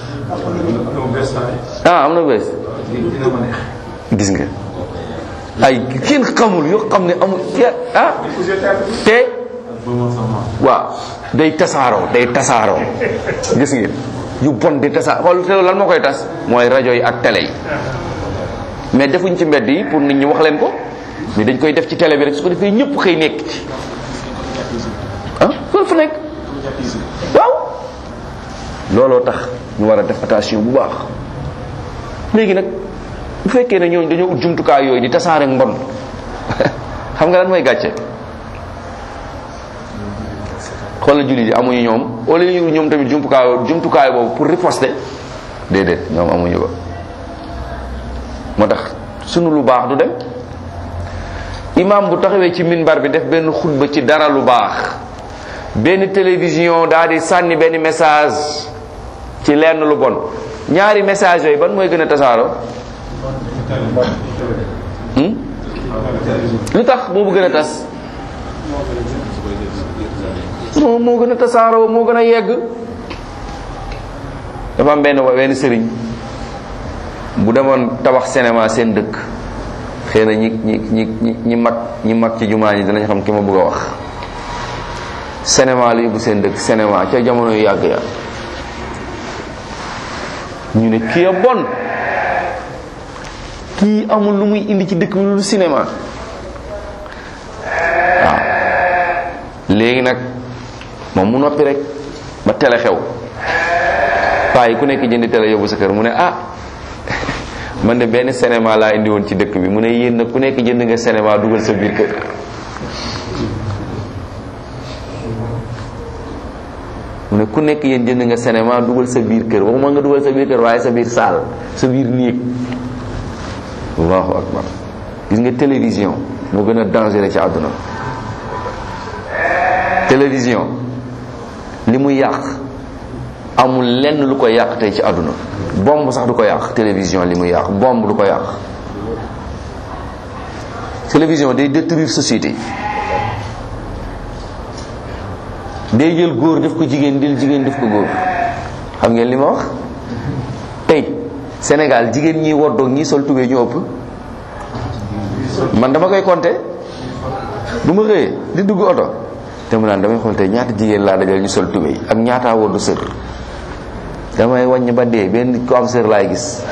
ah am na bés gis nga ay kenn xamul yoo xam ne amul ah te waaw day tasaaroo day tasaaroo gis ngeen yu bon di tasaaroo xool te lan moo koy tas mooy rajo yi ak télé yi mais defuñ ci mbedd yi pour nit ñi wax leen ko mais dañ koy def ci télé bi rek su ko defee ñëpp xëy nekk ci ah loolu fa nekk waaw looloo tax ñu war a def attention bu baax léegi nag bu fekkee ne ñooñu dañoo ut jumtukaay yooyu di tasaare mbon xam nga lan mooy gàcce xoolal jullit yi amuñu ñoom wala ñu ñoom tamit jumtukaay jumtukaay boobu pour riposter déedéet ñoom amuñu ko moo tax sunu lu baax du dem imam bu taxawee ci minbar bi def benn xutba ci dara lu baax benn télévision daal di sànni benn message ci lenn lu bon ñaari message yooyu ban mooy gën a tasaaroo lu tax boobu gën a tas moo moo gën a tasaaroo moo gën a yegg dafa am benn benn sëriñ bu demoon tabax cinéma seen dëkk xëy na ñi ñi ñi ñi ñi mag ñi mag ci jumaa ñi danañ xam ki ma bëgg a wax cinéma la yóbbu seen dëkk cinéma ca jamono yu yàgg ya ñu ne kii a bon kii amul lu muy indi ci dëkk bi lu cinéma waaw léegi nag moom mu noppi rek ba télé xew paa yi ku nekk jëndi télé yóbbu sa kër mu ne ah man de benn cinéma laa indi woon ci dëkk bi mu ne yéen nag ku nekk jënd nga cinéma dugal sa biir kër mu ne ku nekk yéen jënd nga cinéma dugal sa biir kër waxuma nga dugal sa biir kër waaye sa biir saal sa biir néeg allahu akbar gis nga télévision moo gën a dangereux ci àdduna télévision li muy yàq amul lenn lu ko yàq tey ci àdduna bomb sax du ko yàq télévision li muy yàq bomb du ko yàq télévision day détruire société day jël góor def ko jigéen del jigéen def ko góor xam ngeen li ma wax tey Sénégal jigéen ñi woddoog ñi sol tubéy ñu ëpp man dama koy compter bu ma xëyee di dugg oto te mu naan damay xool tey ñaata jigéen laa dajal ñu sol tubéy ak ñaataa woddu sër damay wàññ ba dee benn ko am sër laay gis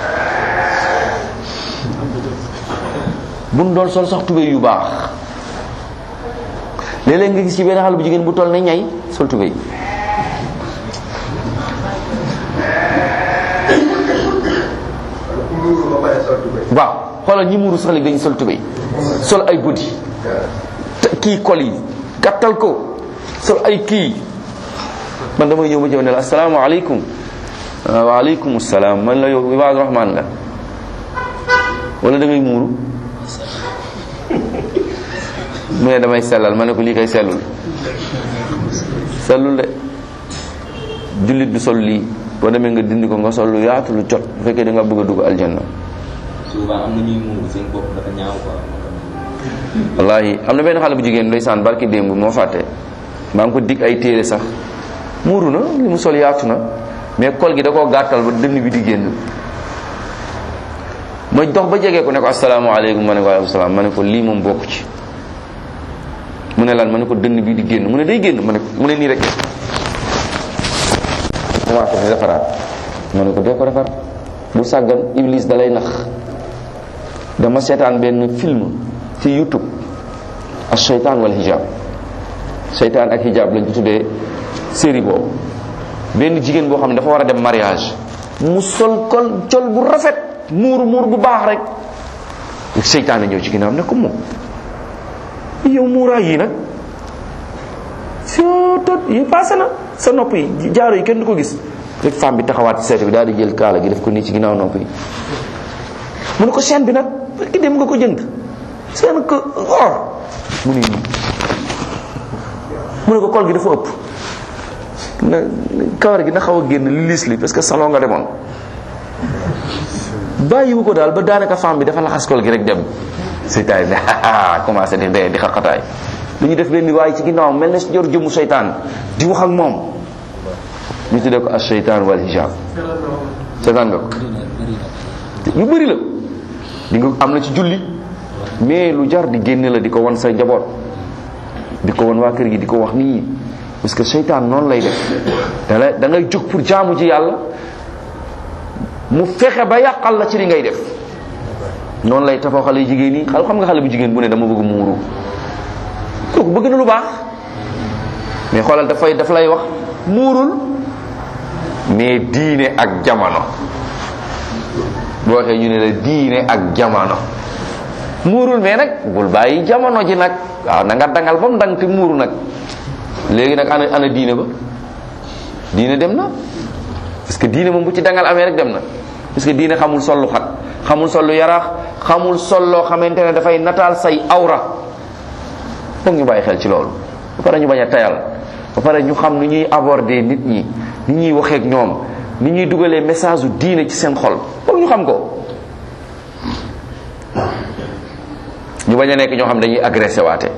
buñ doon sol sax tubéy yu baax léeg-léeg nga gis ci benn xale bu jigéen bu toll ne ñay sol tubéy waaw xoolal ñi muuru sax léegi dañu sol tubéy sol ay guddi kii kol yi gàttal ko sol ay kii man damay ñëw ma jëw ne la asalaamaaleykum waaleykum salaam man la yow Ibaadu Rahmaan nga wala da ngay muuru mu ne damay sellal ma ne ko lii kay sellul sellul de jullit du sol lii boo demee nga dindi ko nga sol lu yaatu lu jot bu fekkee da nga bëgg a dugg aljanna souvent am na ñuy muuru seen bopp dafa ñaaw quoi. wallahi am na benn xale bu jigéen ndeysaan barki démb moo fàtte maa ngi ko dig ay téere sax muuru na li mu sol yaatu na mais kol gi da koo gàttal ba dënn bi di génn ma dox ba jege ko ne ko asalaamaaleykum ma ne ko waaleykum salaam ma ne ko lii moom bokk ci mu ne lan ma ne ko dënn bi di génn mu ne day génn ma ne mu ne nii rek commencé di defaraat ma ne ko doo ko defar bu sàggan iblis da lay nax dama seetaan benn film ci youtube ak seytaan wal hijab seytaan ak hijab lañ ko tuddee série boobu benn jigéen boo xam ne dafa war a dem mariage mu sol kol col bu rafet muur muur bu baax rek seytaan a ñëw ci ginnaaw ne ko moom yow muuraay yi nag soo tot yi passé na sa nopp yi jaaro yi kenn du ko gis rek femme bi taxawaat ci seetu bi daal di jël kaala gi def ko nii ci ginnaaw nopp yi mu ne ko chaîne bi nag parce que dem nga ko jënd seen ko or mu ne nii mu ne ko kol gi dafa ëpp na kawar gi na xaw a génn li liis li parce que salon nga demoon bàyyiwu ko daal ba daanaka femme bi dafa laxas kol gi rek dem seytaan ne commencé di dee di xaqataay lu ñu def benn waaye ci ginnaaw mel na si jor jëmu seytaan di wax ak moom ñu tuddee ko as seytaan wal hijab seytaan nga ko yu bëri la di nga am na ci julli mais lu jar di génne la di ko wan sa njaboot di ko wan waa kër gi di ko wax nit ñi parce que seytaan noonu lay def da lay da ngay jóg pour jaamu ji yàlla mu fexe ba yàqal la ci li ngay def noonu lay tafoo xale yu jigéen yi xam nga xale bu jigéen bu ne dama bëgg muuru kooku bëgg na lu baax mais xoolal dafay daf lay wax muurul mais diine ak jamono boo waxee ñu ne la diine ak jamono muurul mais nag bul bàyyi jamono ji nag waaw na nga dangal ba mu dang te muuru nag léegi nag ana ana diine ba diine dem na parce que diine moom bu ci dangal amee rek dem na parce que diine xamul sollu xat xamul sollu yaraax xamul solloo xamante ne dafay nataal say awra foog ñu bàyyi xel ci loolu ba pare ñu bañ a tayal ba pare ñu xam ni ñuy aborder nit ñi ni ñuy waxeek ñoom ni ñuy dugalee message u diine ci seen xol foog ñu xam ko ñu bañ a nekk ñoo xam dañuy agressé waate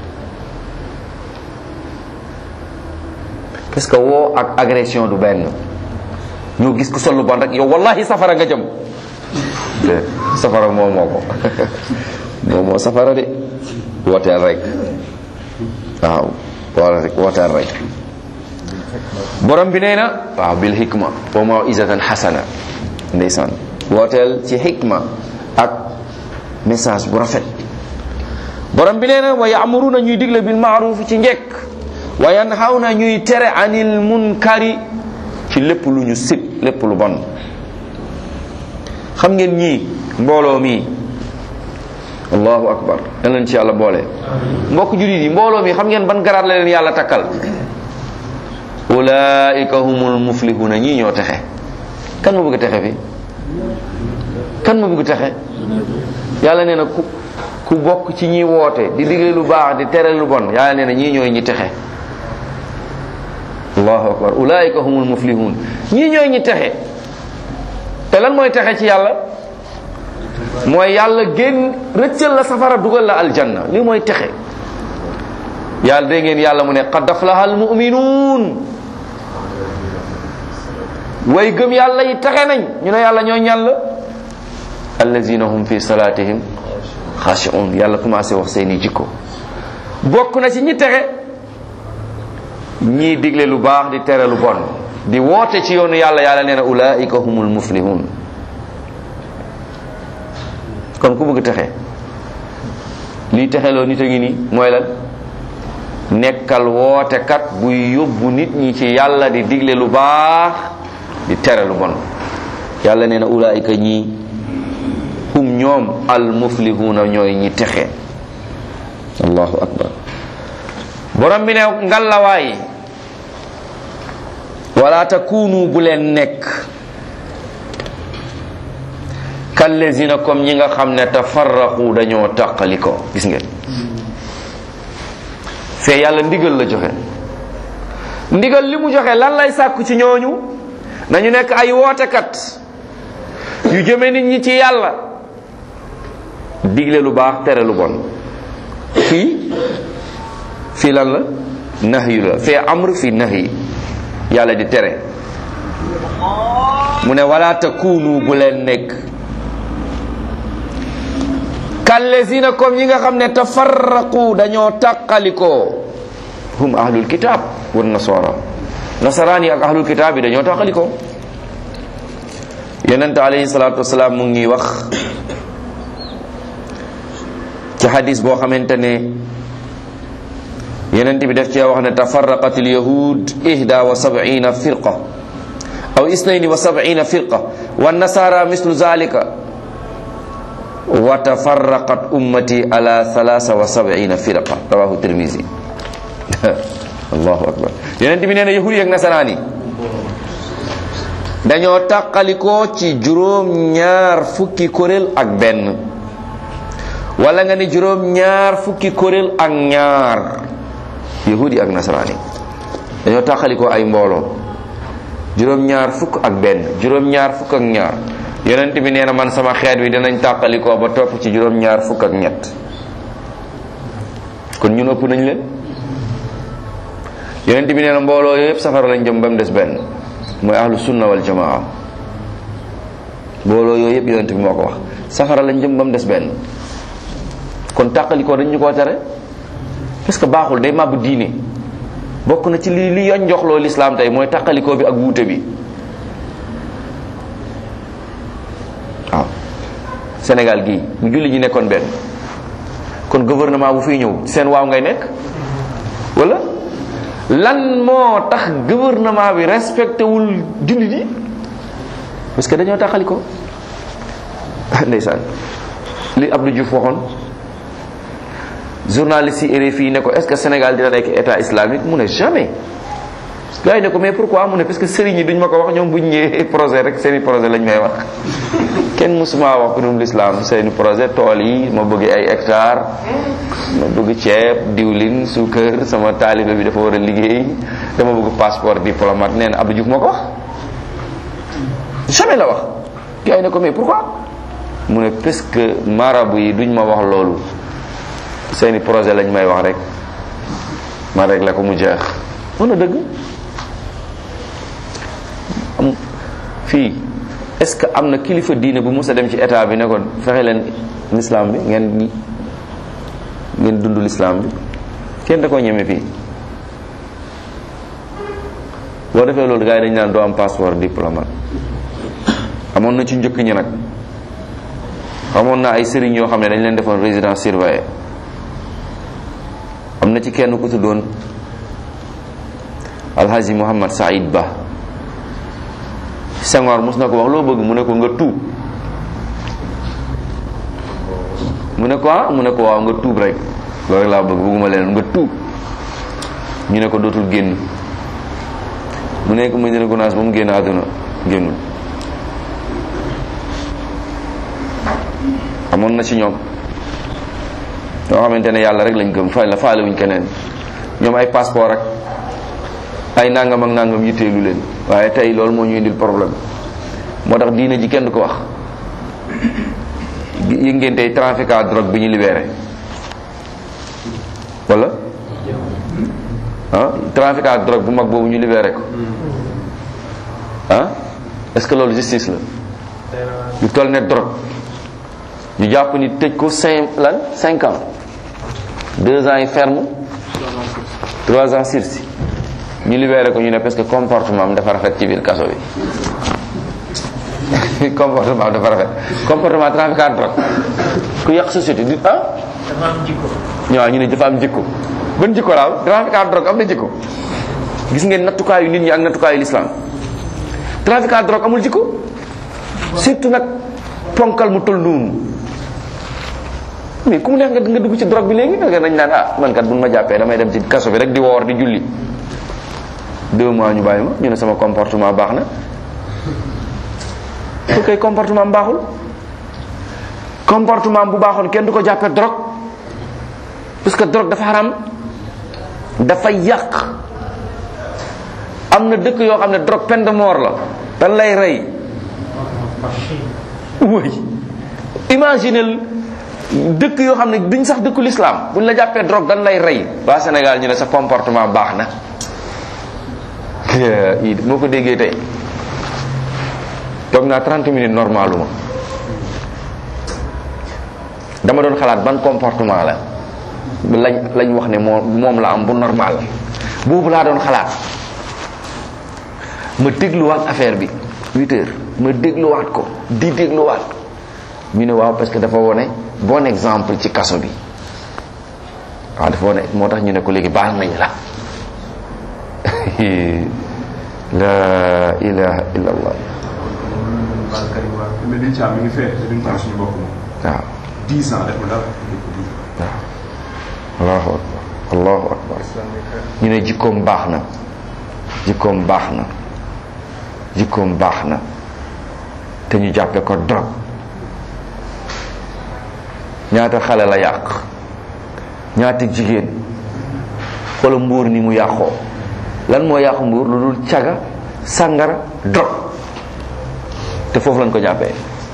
parce que woo ak agression du benn ñoo gis ku sol lu bon rek yow wallahi safara nga jëm safara moo moo ko moo moo safara de wooteel rek waaw wala rek wooteel rek borom bi nee na waaw bil hikma wa mawizatan hasana ndeysaan wooteel ci hikma ak message bu rafet borom bi nee na wa ya'muruna ñuy digle bil ma'ruf ci njekk wa yanhawna ñuy tere anil munkari ci lépp lu ñu sib lépp lu bon xam ngeen ñii mbooloo mii allahu akbar yal leen ci yàlla boole mbokk julit yi mbooloo mi xam ngeen ban garaat la leen yàlla takkal ulaika humul muflihuna ñii ñoo texe kan ma bëgg texe fi kan ma bëgg texe yàlla nee na ku ku bokk ci ñi woote di digle lu baax di tere lu bon yàlla nee na ñii ñooy ñi texe allahu akbar ulaika humul muflihun ñii ñooy ñi texe te lan mooy texe ci yàlla mooy yàlla génn rëccal la safara dugal la aljanna li mooy texe yàlla dégg ngeen yàlla mu ne qad aflaha almuminuun way gëm yàlla yi texe nañ ñu ne yàlla ñoo ñan la allazina hum fi salatihim xaashi'un yàlla commencé wax seeni jikko bokk na ci ñi texe ñii digle lu baax di tere lu bon di woote ci yoonu yàlla yàlla nee na ulaika humul muflihun kon ku bëgg texe lii texeloo nit a ngi nii mooy lan nekkal wootekat buy yóbbu nit ñi ci yàlla di digle lu baax di tere lu bon yàlla nee na ulaika ñii hum ñoom al muflihuna ñooy ñi texe allahu akbar borom bi ne ngallawaay wala takunu bu leen nekk kallezina comme ñi nga xam ne tafarraqu dañoo tàqaliko gis ngeen fee yàlla ndigal la joxe ndigal li mu joxe lan lay sàkku ci ñooñu nañu nekk ay wootekat yu jëme nit ñi ci yàlla digle lu baax tere lu bon fii fii lan la nahyu la fee amr fii nahyi yàlla di tere mu ne wala takunu bu leen nekk kallezina comme ñi nga xam ne tafarraqu dañoo tàqalikoo hum ahlul kitab wan nasara nasaraan yi ak ahlul kitab yi dañoo tàqalikoo yonent alayhi salaatu wasalaam mu ngi wax ci xadis boo xamante ne yonent bi def cee wax ne tafarraqat alyahud ihda wa sab'ina firqa aw isnayni wa sab'ina firqa wa nasara mislu zalika wa tafarraqat ummati ala thalatha wa sab'ina firqa rawahu tirmisi allahu akbar yonent bi nee na yahud yi ak nasaraan yi dañoo tàqalikoo ci juróom ñaar fukki kuréel ak benn wala nga ni juróom ñaar fukki kuréel ak ñaar yahudi ak nasaraan yi dañoo tàqalikoo ay mbooloo juróom ñaar fukk ak benn juróom ñaar fukk ak ñaar yonent bi nee na man sama xeet wi dinañ tàqalikoo ba topp ci juróom ñaar fukk ak ñett kon ñun ëpp nañ leen yonent bi nee na mbooloo yëpp safara lañ jëm ba mu des benn mooy ahlu sunna wal jamaa mbooloo yooyu yëpp yonent bi moo ko wax safara lañ jëm ba mu des benn kon tàqalikoo dañ ñu koo tere parce que baaxul day màbb diine bokk na ci li li yoon joxloo lislaam tey mooy tàqalikoo bi ak wuute bi waaw Sénégal gii bu julli ñi nekkoon benn kon gouvernement bu fiy ñëw seen waaw ngay nekk wala lan moo tax gouvernement bi respecté wul jullit yi parce que dañoo taxali ko ndeysaan li Abdou Diouf waxoon journaliste yi RFI ne ko est-ce que Sénégal dina nekk état islamique mu ne jamais gars yi ne ko mais pourquoi mu ne parce que sëriñ yi duñ ma ko wax ñoom buñ ñëwee projet rek seeni projet lañ may wax kenn musuma wax mbirum l'islam seeni projet tool yi ma bëgg ay hectare ma bëgg ceeb diwlin suukar sama taalibe bi dafa war a liggéey dama bëgg passeport diplomate nee na Abdou Diouf moo ko wax jamais la wax gars yi ne ko mais pourquoi mu ne parce que marabu yi duñ ma wax loolu seeni projet lañ may wax rek ma rek la ko mu jeex mën na dëgg am fii est-ce que am na kilifa diine bu mos a dem ci état bi ne ko fexe leen l'islam bi ngeen ngeen dund l'islam bi kenn da ko ñeme fii boo defee loolu gars yi dañ naan doo am passeport diplomate amoon na ci njëkk ñi nag xamoon na ay sëriñ yoo xam ne dañ leen defoon résidence surveillée am na ci kenn ku tuddoon alhaji Mouhamad Saïd Ba Senghor mos na ko wax loo bëgg mu ne ko nga tuub mu ne ko ah mu ne ko waaw nga tuub rek loolu rek laa bëgg bëgguma leen nga tuub ñu ne ko dootul génn mu nekk Medina Gounass ba mu génn àdduna génnul amoon na ci ñoom ñoo xamante ne yàlla rek lañ gëm fay la faale wuñ keneen ñoom ay passeport ak ay nangam ak nangam yitteelu leen waaye tey loolu moo ñu indil problème moo tax diine ji kenn du ko wax yëg ngeen tey trafiquant drogue bi ñu libéré wala ah trafiquant drogue bu mag boobu ñu libéré ko ah est-ce que loolu justice la lu toll ne drogue ñu jàpp ni tëj ko cinq lan cinq ans deux ans yi ferme trois ans sursis ñu libéré ko ñu ne parce que comportement am dafa rafet ci biir kaso bi comportement am dafa rafet comportement trafiquant drogue ku yàq société di ah dafa am jikko. ñëwaa ñu ne dafa am jikko ban jikko laaw trafiquant drogue am na jikko gis ngeen nattukaayu nit ñi ak nattukaayu l'islam trafiquant drogue amul jikko surtout nag ponkal mu toll noonu mais ku mu neex nga nga dugg ci drogue bi léegi nga nañ naan ah man kat buñ ma jàppee damay dem ci kaso bi rek di woor di julli deux mois ñu bàyyi ma ñu ne sama comportement baax na pour kay comportement baaxul comportement bu baaxoon kenn du ko jàppee drogue parce que drogue dafa xaram dafa yàq am na dëkk yoo xam ne drogue peine de mort la dan lay rey oui imaginel dëkk yoo xam ne duñ sax dëkku l'islam buñ la jàppee drogue dan lay rey waa Sénégal ñu ne sa comportement baax na i moo ko déggee tey toog naa 30 minutes normalu ma dama doon xalaat ban comportement la lañ lañ wax ne moo moom la am bu normal boobu laa doon xalaat ma dégluwaat affaire bi 8 heures ma dégluwaat ko di dégluwaat ko ñu ne waaw parce que dafa wone bon exemple ci kaso bi waaw dafa wone moo tax ñu ne ko léegi baal nañ la la ilaha illa allah Baal Karim waaw mais liñ ci am mi ngi fee te duñ ko am suñu bopp moom. waaw 10 ans deful dara. waaw allahu akbar allahu akbar ñu ne jikkoom baax na jikkoom baax na jikkoom baax na te ñu jàppe ko drogue ñaata xale la yàq ñaata jigéen xoolal mbuur ni mu yàqoo lan moo yàqu mbuur lu dul caga sàngara drogue te foofu lañ ko jàppee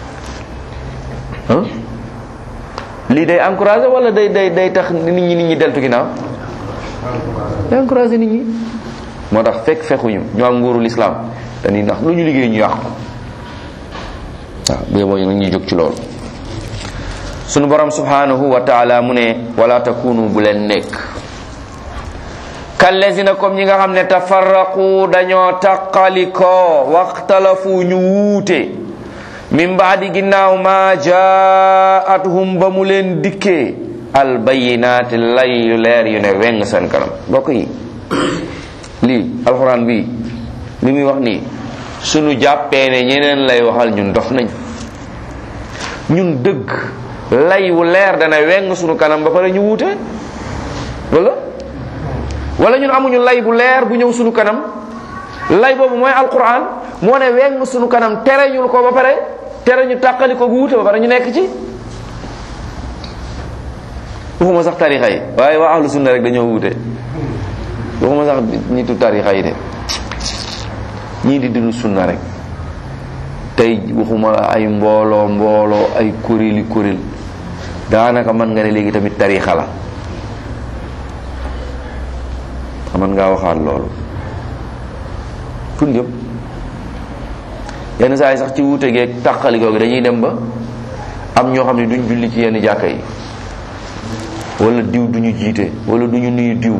ah lii day encouragé wala day day day tax nit ñi nit ñi deltu ginnaaw day encouragé nit ñi moo tax fekk fekkuñu ñu am nguuru lislaam dañuy ndax lu ñu liggéey ñu yàqu waaw bee boo nag ñuy jóg ci loolu sunu borom subhanahu wa taala mu ne wala takunu bu leen nekk kallazina comme ñi nga xam ne tafarraqu dañoo taqalikoo waxtalafu ñu wuute min baadi ginnaaw ma jaatuhum ba mu leen dikkee albayinaati lay yu leer yu ne weng seen kanam mbokk yi lii alxuraan bi li muy wax nii sunu jàppee ne ñeneen lay waxal ñun dof nañ ñun dëgg lay wu leer dana weng sunu kanam ba pare ñu wuute wala wala ñun amuñu lay bu leer bu ñëw sunu kanam lay boobu mooy alquran moo ne weng sunu kanam tere ñul ko ba pare tere ñu tàqali ko gu wuute ba pare ñu nekk ci waxuma sax tarixa yi waaye waa ahlu sunna rek dañoo wuute waxuma sax nitu tarixa yi de ñii di dund sunna rek tey waxuma ay mbooloo mbooloo ay kuréeli kuréel daanaka mën nga ne léegi tamit tarixa la mën ngaa waxaat loolu kun jëm yenn saa yi sax ci wuute geeg tàqali googu dañuy dem ba am ñoo xam ne duñ julli ci yenn jàkka yi wala diw duñu jiite wala duñu nuyu diw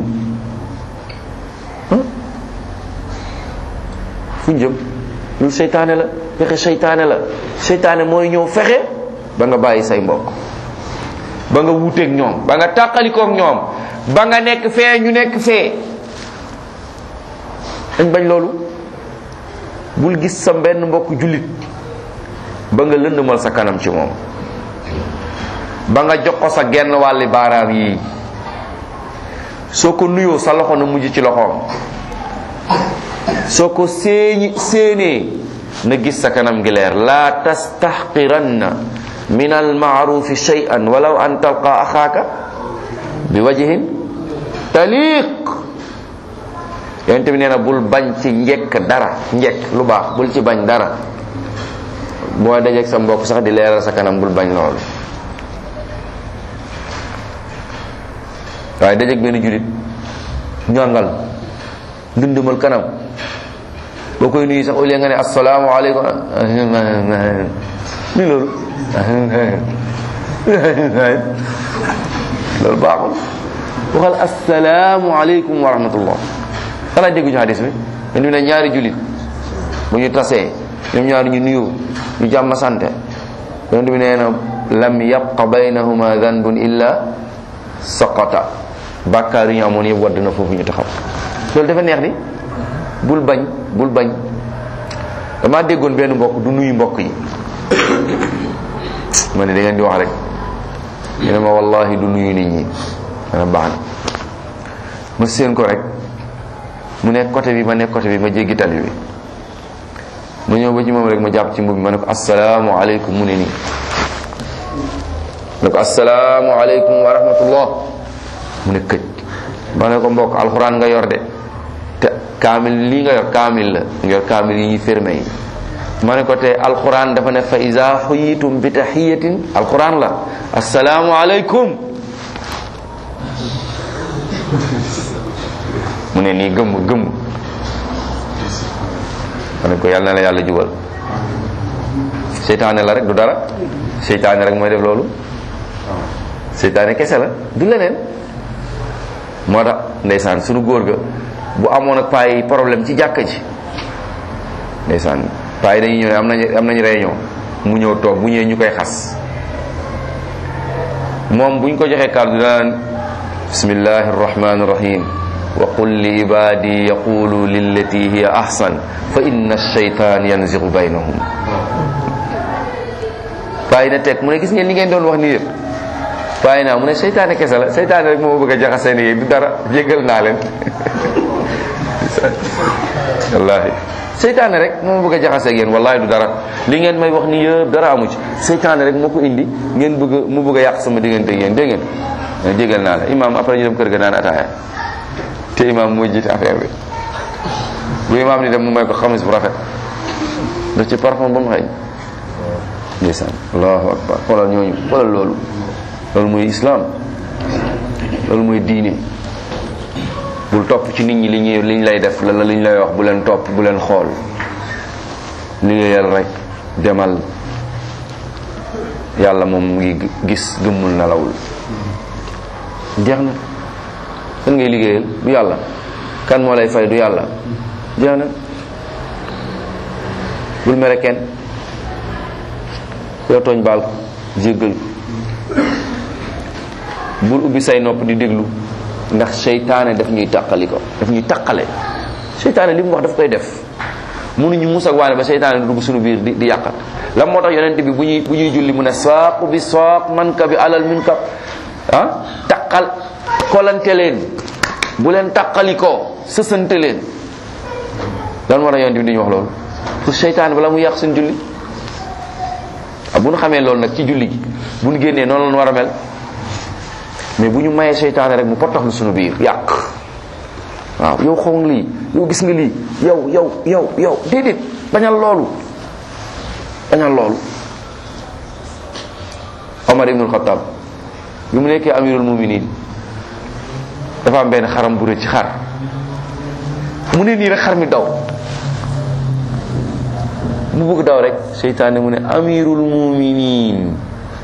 fuñ jëm loolu seytaane la fexe seytaane la seytaane mooy ñëw fexe ba nga bàyyi say mbokk ba nga wuuteeg ñoom ba nga tàqalikoog ñoom ba nga nekk fee ñu nekk fee dañ bañ loolu bul gis sa benn mbokk jullit ba nga lëndëmal sa kanam ci moom ba nga jox ko sa genn wàlli baaraam yi soo ko nuyoo sa loxo na mujj ci loxoom soo ko séeñi séenee na gis sa kanam gi leer laa tastahqiranna min almaarufi shay'an walaw an talqa axaaka bi wajhin taliq yonente bi nee na bul bañ ci njekk dara njekk lu baax bul ci bañ dara boo dajeeg sa mbokk sax di leeral sa kanam bul bañ loolu waaye dajeeg benn julit ñongal ndundumal kanam boo koy nuyu sax au lieu nga ne assalaamu aleykum ni loolu loolu baaxul waxal assalaamu aleykum wa rahmatullah xanaa dégguñu hadis bi dañu ne ñaari julit bu ñu tasee ñoom ñaari ñu nuyu ñu jàmm sante yonent bi nee na lam yabqa baynahuma danbun illa saqata bàkkaar yi ñu amoon yëpp wadd na foofu ñu taxaw loolu dafa neex di bul bañ bul bañ damaa déggoon benn mbokk du nuyu mbokk yi ma ne da ngeen di wax rek ñu ne ma wallahi du nuyu nit ñi mana baax na ma séen ko rek mu nekk côté bi ma nekk côté bi ma jéggi tali bi ma ñëw ba ci moom rek ma jàpp ci mbubb bi ma ne ko assalaamu aleykum mu ne nii ne ko assalaamu aleykum wa rahmatullah mu ne këj ma ne ko mbokk alxuraan nga yor de te kaamil lii nga yor kaamil la nga yor kaamil yi ñuy fermé yi ma ne ko te alxuraan dafa ne fa iza xuyitum bi taxiyatin alxuraan la assalaamu aleykum mu ne nii gëmm gëmm ma ne ko yàlla na la yàlla jubal seytaane la rek du dara seytaane rek mooy def loolu seytaane kese la du leneen moo tax ndeysaan sunu góor ga bu amoon ak paay problème ci jàkka ji ndeysaan paa yi dañuy ñëw ne am nañu am nañu réunion mu ñëw toog bu ñëwee ñu koy xas moom buñ ko joxee kàddu daan bismillahi arrahmani irrahim wa qul li ibadi yaqulu lillati hiya ahsan fa inna ash-shaytan yanzigu baynahum paa yi na teg mu ne gis ngeen li ngeen doon wax nii yëpp paa yi naa mu ne seytaane kese la seytaane rek moo bëgg a jaxase ni du dara jéggal naa leen wallahi seytaane rek moo bëgg a jaxase ak yéen wallahi du dara li ngeen may wax ni yëpp dara amu ci seytaane rek moo ko indi ngeen bëgg mu bëgg a yàq sama diggante ak yéen dégg ngeen mais jégal naa la imaam après ñu dem kër ga naan ataaya te imaam mooy jiite affaire bi bu imaam ni dem mu may ko xamis bu rafet daf ci parfum ba mu xëy ndeysaan allahu akbar xoolal ñooñu xoolal loolu loolu mooy islam loolu mooy diine bul topp ci nit ñi li ñuy liñ lay def la liñ lay wax bu leen topp bu leen xool liggéeyal rek demal yàlla moom mu ngi gis gëmmul nelawul jeex na kan ngay liggéeyal du yàlla kan moo lay fay du yàlla jeex na bul mere kenn yow tooñ baal ko jéggal ko bul ubbi say nopp di déglu ndax seytaane daf ñuy tàqali ko daf ñuy tàqale seytaane li mu wax daf koy def mënuñu mus ak waane ba seytaane du dugg suñu biir di di yàqat lan moo tax yonent bi bu ñuy bu ñuy julli mu ne saaqu bi saaq man ka bi alal min ka ah taqal kolante leen bu leen taqali ko sësante leen lan moo tax yonent bi di ñu wax loolu pour seytaane bala mu yàq suñu julli ah bu ñu xamee loolu nag ci julli gi bu ñu génnee noonu lañu war a mel mais bu ñu mayee seytaane rek mu potoxlu suñu biir yàq waaw yow xaw nga lii yow gis nga lii yow yow yow yow déedéet bañal loolu bañal loolu Omar ibnul Xattaab bi mu nekkee amirul muminin dafa am benn xaram bu rëcc ci xar mu ne nii rek xar mi daw mu bëgg daw rek seytaane mu ne amirul muminin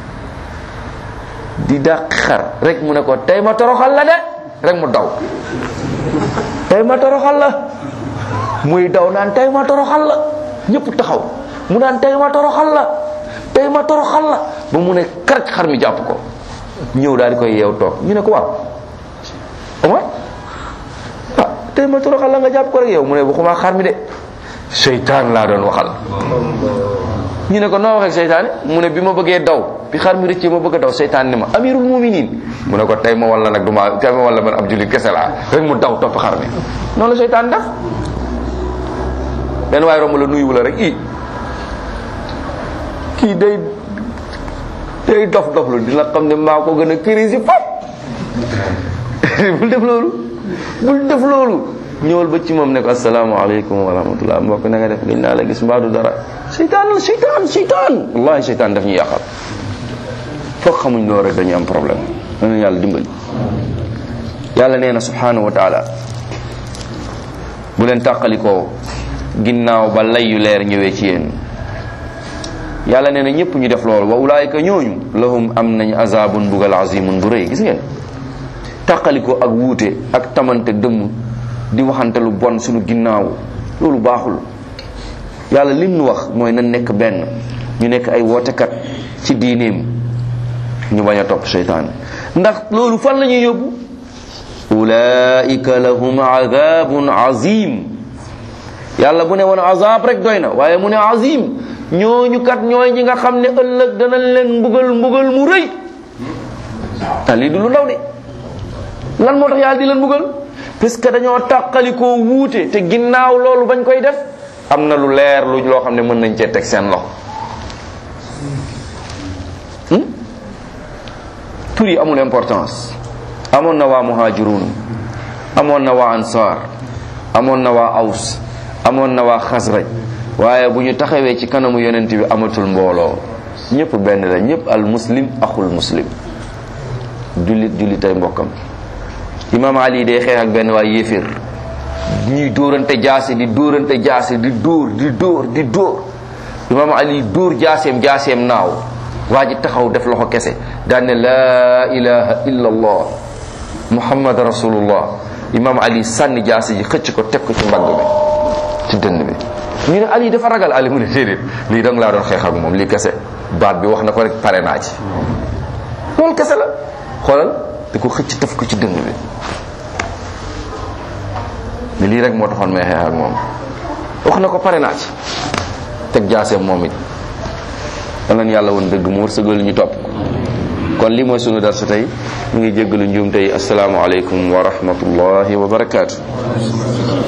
di dàq xar rek mu ne ko tey ma toroxal la de rek mu daw tey ma toroxal la muy daw naan tey ma toroxal la ñëpp taxaw mu naan tey ma toroxal la tey ma toroxal la ba mu ne karaj xar mi jàpp ko ñëw daal di koy yeew toog ñu ne ko waaw Omar ah tey ma toroxal la nga jàpp ko rek yow mu ne waxuma xar mi de seytaan laa doon waxal ñu ne ko noo waxee seytaane mu ne bi ma bëggee daw bi xar mi rëccee ma bëgg a daw seytaan ni ma amirul muminin mu ne ko tey ma walla nag du ma tey ma walla man ab jullit kese laa rek mu daw topp xar mi noonu la seytaan def benn waaye romb la nuyu la rek i kii day day dof dof lu dina xam ne maa ko gën a crise fop bul def loolu bul def loolu ñëwal ba ci moom ne ko asalaamaaleykum wa rahmatullah mbokk na nga def gëj naa la gis mbaadu dara seytaan la seytaan seytaan wallahi seytaan daf ñu yàqal foog xamuñ loolu rek dañuy am problème dana yàlla dimbali yàlla nee na subhanahu wa taala bu leen tàqalikoo ginnaaw ba lay yu leer ñëwee ci yéen yàlla nee na ñëpp ñu def loolu wa ulaayika ñooñu lahum am nañ azabun bugal azimun bu rëy gis ngeen tàqalikoo ak wuute ak tamante dëmm di waxante lu bon suñu ginnaaw loolu baaxul yàlla lim nu wax mooy na nekk benn ñu nekk ay wootekat ci diineem ñu bañ a topp seytaan ndax loolu fan la ñuy yóbbu ulaika lahum adabun azim yàlla bu ne woon azab rek doy na waaye mu ne azim ñooñu kat ñooy ñi nga xam ne ëllëg danañ leen mbugal mbugal mu rëy ta lii du lu ndaw de lan moo tax yàlla di leen mbugal parce que dañoo tàqalikoo wuute te ginnaaw loolu bañ koy def am na lu leer lu loo xam ne mën nañ cee teg seen loxo tur yi amul importance amoon na waa muhajirun amoon na waa ansar amoon na waa aws amoon na waa xasraj waaye bu ñu taxawee ci kanamu yonent bi amatul mbooloo ñëpp benn la ñëpp al muslim axul muslim jullit jullit ay mbokkam imam ali day xeex ak benn waa yéeféer ñuy dóorante jaase di dóorante jaase di dóor di dóor di dóor imam ali dóor jaaseem jaaseem naaw waa ji taxaw def loxo kese daan ne laa ilaha illa allah muhammad rasulullah imam ali sànni jaase ji xëcc ko teg ko ci mbagg bi ci dënn bi ñu ne Ali dafa ragal Ali mu ne déedéet lii danga laa doon xeex ak moom lii kese baat bi wax na ko rek pare naa ci loolu kese la xoolal di ko xëcc taf ko ci dëng bi ne lii rek moo taxoon may xeex ak moom wax na ko pare naa ci teg jaaseem moom it yal nañu yàlla woon dëgg mu wërsëgal ñu topp ko kon lii mooy sunu darsu tey ñu ngi jéggalu njuum tey asalaamaaleykum wa rahmatullahi wa barakaatu